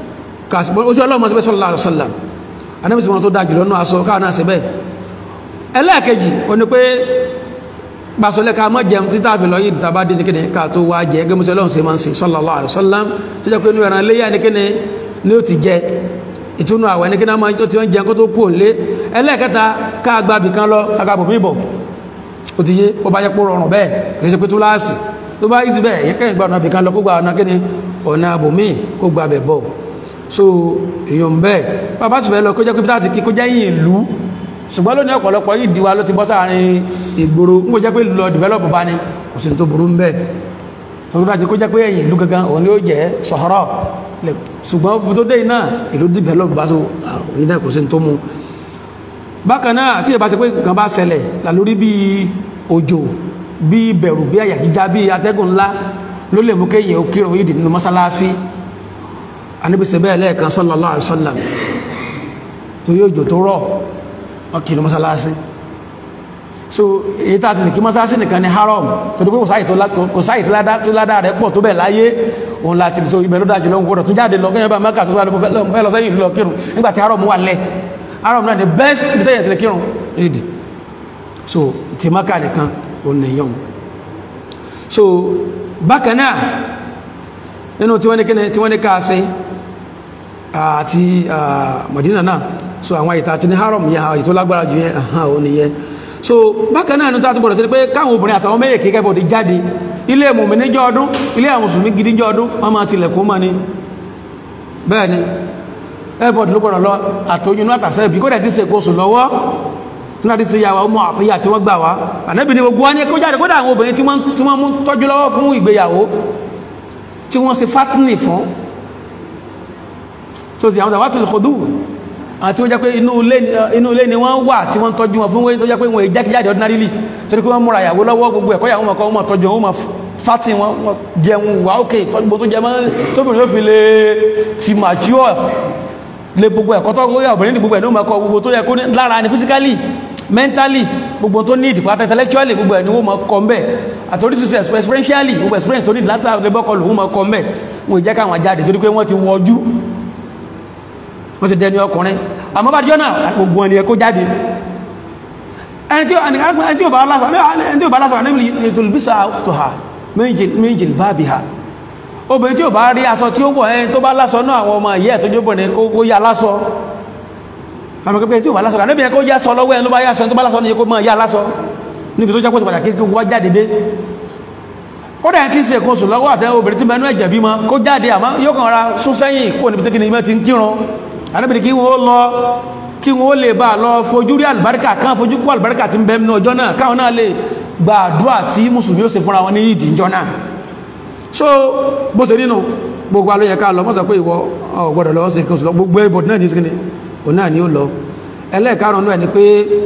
kàṣì ó sí ọlọ́mọ síbẹ̀ sallallahu alaihi wasallam anábìsí wọn tó dáa jùlọ náà aṣọ káà náà síbẹ̀ ẹlẹ́ẹ̀kejì ó ní pé gbàsọlẹ̀ ká mọ́ jẹun títà fi lọ yìí tàbá dín ní kíni ká tó wá jẹ gẹ́gẹ́ mọ́sí ọlọ́run sí máa ń sìn sallallahu alaihi wasallam tó jẹ́ pé inú ẹran léyà ní kíni ní ó ti jẹ ìtúnú àwẹ̀ ní kíni máa ti ń jẹun kó tó kú òǹlé ẹlẹ́ẹ̀kẹta ká gba bìkan lọ ká gba bòmí bọ̀ ó ti yé ó bá yẹ kó rọrùn bẹ́ẹ̀ kì í ṣe pé tó láàsì tó bá yìí sí bẹ́ẹ̀ yẹ kẹ́yìn gba ọ̀nà bìkan lọ kó gba ọ̀nà kíni ọ̀nà bòmí kó gba bẹ̀ bọ̀ so èèyàn bẹ́ẹ̀ bàbá sì fẹ́ lọ kó jẹ́ pé táàtì kí kó jẹ́ yìí ìlú ṣùgbọ́n lónìí ọ̀pọ̀lọpọ̀ yìí diwa ló ti bọ́ sáàrin ìgboro ń kó jẹ́ pé lọ develop bá ní kò sí tó burú ń bẹ́ẹ̀ tó tó dájú kó jẹ́ pé ẹ̀yìn ìlú gangan òun ni ó jẹ́ sọ̀rọ̀ ṣùgbọ́n bí tó dé iná ìlú develop bá so òun náà kò sí tó mú bákan náà tí ìbá ṣe pé nǹkan bá ṣẹlẹ̀ lálórí bí òjò bí bẹ̀rù bí àyà jíjá bí atẹ́gùn ńlá ló lè mú kéèyàn ó kírun yìí nínú mọ́sálásí anábìsẹ̀ bẹ́ẹ̀ lẹ́ẹ̀kan sallallahu alaihi wasallam tó yóò jò tó rọ̀ ọkì ní mọ́sálásí so èyí tàà tí lè kí mọ́sálásí nìkan ní haram tó dípé kò sáyì tí ládá rẹ̀ pọ̀ tó bẹ̀ láyé òun láti so ibẹ̀ ló dájú lọ́wọ́ gbọ́dọ̀ tó jáde lọ gẹ́gẹ́ bá mẹ́kà tó fẹ́ lọ sẹ́yìn lọ kírun nígbàtí haram wà lẹ̀ haram náà ni best ibi tẹ́yẹ̀ tí lè kírun ìdí so ti mẹ́kà nìkan òun nìyàn so bákan náà nínú tí wọ́n ní ká ṣe àti Madina náà so àwọn ìta àti ní haram yẹn àwọn ètò lágbára jù yẹn àhán ò nìyẹn so bákan náà nítorí àti gbọdọ̀ sí pé káwọn obìnrin àtàwọn méjì kékeré bọ̀dé jáde ilé mùmí níjọ́ ọdún ilé àwọn mùsùlùmí gidi níjọ́ ọdún wọ́n máa tilẹ̀kùn mọ́ ni bẹ́ẹ̀ ni airport ló gbọdọ̀ lọ àtòyún náà tàṣẹ́ ibi kó dẹ̀ ti ṣe kóṣù lọ́wọ́ nígbà tí ti yà wá ọmọ àpéyà tí wọ́n gbà wá ànábì ni gbogbo wa ní kó jáde kódà àwọn obìnrin tí wọ́n mú tọ́jú lọ́wọ́ fún ìgbéyàwó tí wọ́n ṣe fatini fún so ti àwọn tàwátì lọ́kọ̀dù àti wọ́n jẹ́ pé inú ilé ni wọ́n wà tí wọ́n tọ́jú wọn fún wọ́n tó jẹ́ pé wọ́n ìjákíjáde ordinarily torí pé wọ́n múra ìyàwó lọ́wọ́ gbogbo ẹ̀kọ́ ìyàwó mọ̀kọ́ wọn tọ́jú wọn fati wọn jẹun wà ókè gbogbo tó jẹ mọ́ tóbìnrin ó fi lè ti mature lè gbogbo ẹ̀kọ́ tó wọ́n obìnrin ní gbogbo ẹ̀ ní ọmọkọ gbogbo tó yẹ kó lára ni physically mentally gbogbo tó ní ìdìpọ̀ àti intellectually gbogbo ẹ̀ ni wọ́n mọ̀ kọ́ mbẹ́ àti oríṣiríṣi experientially gbogbo experience tó ní látà lẹ́bọ́kọ lòun mọ̀ kọ́ mbẹ́ wọn ì jẹ́ káwọn jáde torí pé wọ́n ti wọ́jú wọ́n ti dẹni ọkùnrin àmọ́ bá jọ́nà gbogbo ẹni ẹkó jáde ẹni tí ó bá lásọ̀ ní ìtòlùbísà tó ha méjì bá bí ha obìnrin tí ó bá rí aṣọ tí ó wọ̀ ẹni tó bá lásọ náà àwọn ọmọ ìyẹ́ tó jẹ́ bọ̀nẹ̀ kó yá lásọ àmọ́kẹ́kẹ́ tí ó bá lásọ níbi ẹkó yá sọ lọ́wọ́ ẹni tó bá yá sọ tó bá lásọ ní kó mọ́ yá lásọ níbi tó jẹ́ pọ̀tù pàtàkì kí wọ́n jáde dé ó dẹ̀ tí ń ṣe kó sùn lọ́wọ́ àtẹ́ obìnrin tí mẹ́nu ẹ̀jẹ̀ bímọ kó jáde àmọ́ yóò kàn ra sún sẹ́yìn kó níbi tí kìnnìyàn ti ń kírun anábìrì kí wọ́n lọ kí wọ́n lè bá lọ fojú rí àlùbáríkà kan fojú kó àlùbáríkà ti ń bẹ nínú ọjọ́ náà káwọn náà lè gba àdúrà tí mùsùlùmí ó ṣe fúnra wọn ní ìdí ìjọ náà so bó ṣe nínú gbogbo alóyẹ ká lọ mọ́sàn pé ìwọ ọ̀gbọ́dọ̀ lọ́wọ́ sí kí gbogbo ẹbọ̀ náà ní sí òun náà ni ó lọ ẹlẹ́ẹ̀karùn náà ni pé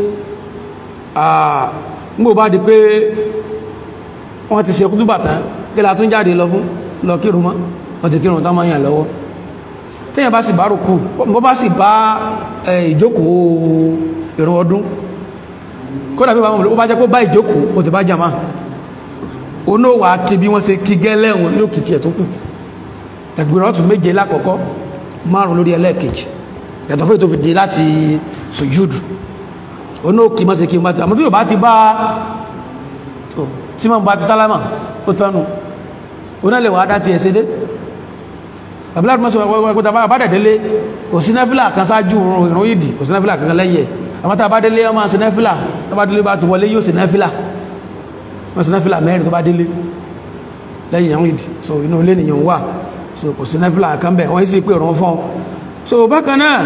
gbogbo bá di pé wọ́n ti ṣe kútúbà tán kí la tún jáde lọ fún lọ kírun mọ́ wọ́n ti kírun tán máa yàn lọ́wọ́ tẹ́yàn bá sì bá rùkú bọ́ bá sì bá ìjókòó ìrun ọdún kódà bí wọ́n bá jẹ́ kó bá ìjókòó o ti bá jàmá oní wà kí bí wọ́n ṣe kí gẹ́lẹ́wọ̀n ní òkìtì ẹ̀ tó kù tẹ̀gbìrán ọ̀tún méje lákọ̀ọ́kọ́ márùn lórí ẹlẹ́ẹ̀kejì yàtọ̀ fún ètò fìdí láti sùjúdù oní òkì mọ́ sí kí wọ́n àmọ́ bí ò bá ti bá tí wọ́n bá ti sálámà ó tánu onílẹ̀ wà á dá ti ẹ̀ sédé abúláàdì mọ́sí wọ́pẹ́ta bá dẹ̀dẹ́lé kò sí nẹ́fílà kan sáájú ìrún ìdì kò sí nẹ́fílà kan lẹ́yẹ àmọ́ta bá délé ọmọ sí nẹ́fílà tó bá délé bá ti wọlé yóò sí nẹ́fílà wọ́n sí nẹ́fílà mẹ́rin tó bá délé lẹ́yìn ìrún ìdì so inú ilé nìyàn wà so kò sí nẹ́fílà kan bẹ̀ wọ́n sì pé òrùn fún so bákan náà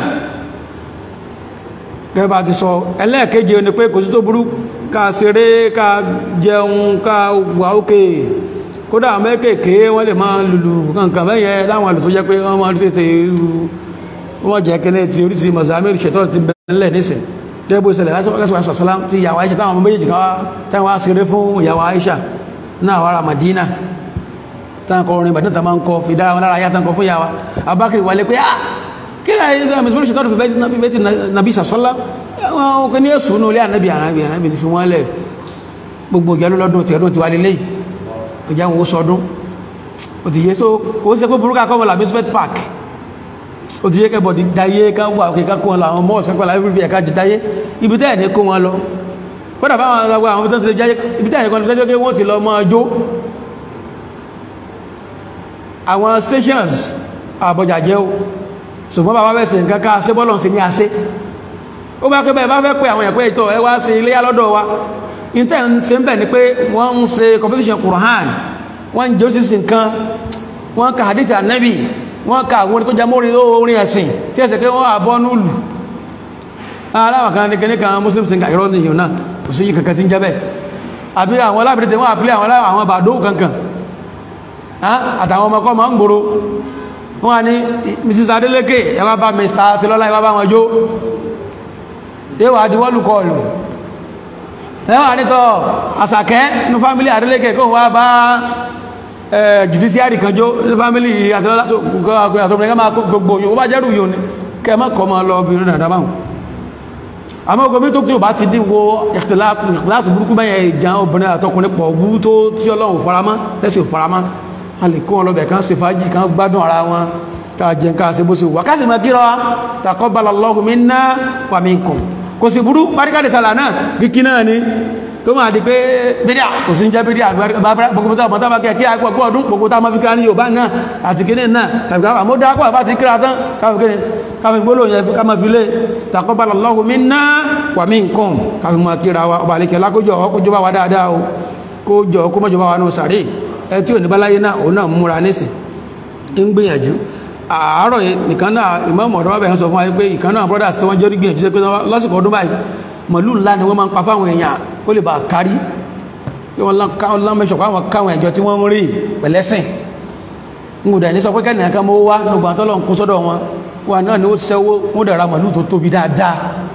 gẹ́gẹ́ bá ti sọ ẹlẹ́ẹ̀keje ni pé kò sí tó burú ká ṣeré ká jẹun ká wà ókè kódà mẹ́kèké wọ́n lè máa lùlù kankan bẹ́yẹ láwọn àlù tó jẹ́ pé wọ́n máa tẹ́sẹ̀ irú wọ́n jẹ́ kẹ́lẹ́ ti oríṣi mọ̀sàmí ṣètọ́ ti bẹ̀rẹ̀ nísìn dẹ́gbò ìṣẹ̀lẹ̀ lásìkò sọ̀sọ́lá ti ìyàwó Aisha táwọn ọmọ méjèèjì kan táwọn wá ṣeré fún ìyàwó Aisha náà wàrà Madina táwọn kọ orin Madina táwọn kọ fi dára wọn lára ayá táwọn kọ fún ìyàwó Abubakar wà lé pé ah kí ni àyè sẹ́yìn mùsùlùmí ṣètọ́ fi bẹ́ẹ̀ ti nàbí sàṣọ́lá wọn kò ní èsùn ní olé ànábì ànábì ànábì fi wọ́n lẹ̀ gbogbo ìjọ lọ́dún tí ọdún ti wà lélẹ́yìí ìjà wọn sọdún ó ti yé so kò sí pé burúkú akọ́mọ̀ làbí spet park ó ti yẹ kẹ́ bọ̀dì dáyé ká wà òkè ká kó wọn lọ àwọn mọ́ọ̀sì kápẹ́ láì fi ẹ̀ka di dáyé ibi tẹ́ ẹ̀ ní kó wọn lọ kódà báwọn àwọn àwọn ibi tẹ́ ẹ̀ jáyé ibi tẹ́ ẹ̀ ní kó wọ́n ti lọ mọ́ jó àwọn stations àbọ̀jà jẹ́ o ṣùgbọ́n bàbá fẹ́ ṣe nǹkan ká ṣe bọ́lọ̀ sí ní àṣẹ ó bá pẹ́ bẹ́ẹ̀ bá fẹ́ pé àwọn ẹ̀pẹ́ ìtọ́ ẹ wá sí iléyà lọ́dọ̀ wa intel ṣe ń bẹ̀ ni pé wọ́n ń ṣe competition Quran wọ́n ń jẹ́ òṣìṣì nǹkan wọ́n ka hadith anabi wọ́n ka àwọn tó jámọ́ orin ẹ̀sìn tí ẹ̀sẹ̀ pé wọ́n àbọ́ núlù aláwọ̀ kan nìkan nìkan muslim singer ìrọ́ nìyàn náà kò sí kankan tí ń jẹ́ bẹ́ẹ̀ àbí àwọn alábìrìtì wọ́n àpílẹ̀ àwọn àwọn bàdó kankan àtàwọn ọmọkọ́ ma ń gbòrò wọ́n ní mrs adeleke ẹ wá bá mr tilọ́lá ẹ wá bá wọn jó yíwa àdíwọ́lù kọlù ẹwà nítọ́ àsàkẹ́ ní fámílì adeleke kó wá bá judiciary kan jó ní fámílì àtìlọ́lá tó gbogbo máa gbogbo yóò bá jẹ́rù yóò ní kẹ mọ́ kọ́ máa lọ obìnrin náà dábàá àmọ́ ogun tó tí ó bá ti dín wo ìkìláàtù burúkú bẹ́yẹn ìjà obìnrin àtọkùnrin pọ̀ bú tó tí ọlọ́run faramá tẹ́sí ò faramá a lè kó wọn lọ bẹ̀ kan ṣe fàájì kan gbádùn ara wọn ká jẹ ká ṣe bó ṣe wà kásì máa kíra taqabbalallahu minna wa minkum kò sì burú paríkàdé sàlà náà kíkí náà ni tó máa di pé bídíà kò sí ń jẹ́ bídíà gbogbo tó àmọ́tá bá kí kí àìpọ̀ pọ̀ ọdún gbogbo tá a máa fi kíra ní Yorùbá náà àti kíní náà kàbí àmọ́ dákọ̀ àbá ti kíra tán káfí kíní káfí gbóló yẹn ká máa fi lé taqabbalallahu minna wa minkum káfí máa kíra wa ọba àlekẹ́ lákójọ ọkójọ bá wa dáadáa o kójọ kó mọ́jọ bá wa nù sàréè ẹ tí ò ní báláyé náà òun náà múra nísìn ń gbìyànjú àárọ̀ nìkan náà ìmọ̀ọ́mọ̀ ọ̀dọ́ bábẹ̀ ń sọ fún wa pé ìkan náà brothers tí wọ́n jẹ́ gbìyànjú sí pé lásìkò ọdún báyìí màlúù ńlá ni wọ́n máa ń pa fáwọn èèyàn ó lè bá a kárí pé wọ́n lámẹ́sọ̀ fáwọn káwọn ẹ̀jọ́ tí wọ́n ń rí pẹ̀lẹ́sìn ń gbọ́dọ̀ ní sọ pé kẹ́nìyàn kan mọ́ wá nígbà tó lọ́n kó sọ́dọ̀ wọn wọn náà ni ó sẹ́wó wọ́n dàra màlúù tó tóbi dáadáa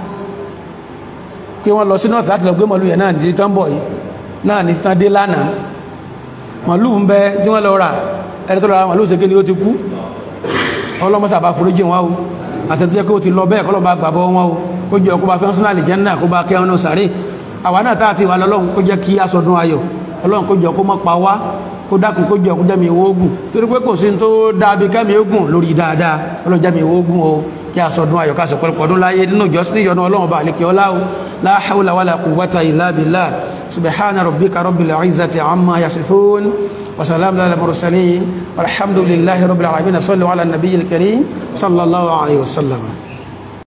pé wọ́n lọ sí north láti lọ gbé màlúù yẹn náà ní tán bọ̀ yìí náà ní tán dé lánàá màlúù ń bẹ tí wọ́n lọ rà ẹni tó lọ ra màlúù ṣe kí ni ó ti kú ọlọ́mọ́sà bá foríjì wọn o àtẹ̀tẹ̀ kó ti lọ bẹ́ẹ̀ kọ́ lọ bá gbàbọ́ wọn o kó jẹ́ ọkọ̀ bá fẹ́ sún àlìjẹ́ náà kó bá kẹ́ ọ́nà sàárè àwa náà tá àti ìwà lọ́lọ́run kó jẹ́ kí aṣọdún ayọ̀ ọlọ́run kó jẹ́ kó mọ́ pa wá kó dákun kó jẹ́ kó jẹ́ mi ìwó ogun torí pé kò sí tó dábí kẹ́mi ogun lórí dáadáa ọlọ́run jẹ́ mi ìwó ogun o kí aṣọdún ayọ̀ káṣọ pẹ̀lú ọdún láyé nínú ìjọsìn ìyọnu ọlọ́run bá àlekè ọlá o la hawla wala quwwata illa billah subhana rabbika rabbil izzati amma yasifun وسلام على المرسلين والحمد لله رب العالمين صلوا على النبي الكريم صلى الله عليه وسلم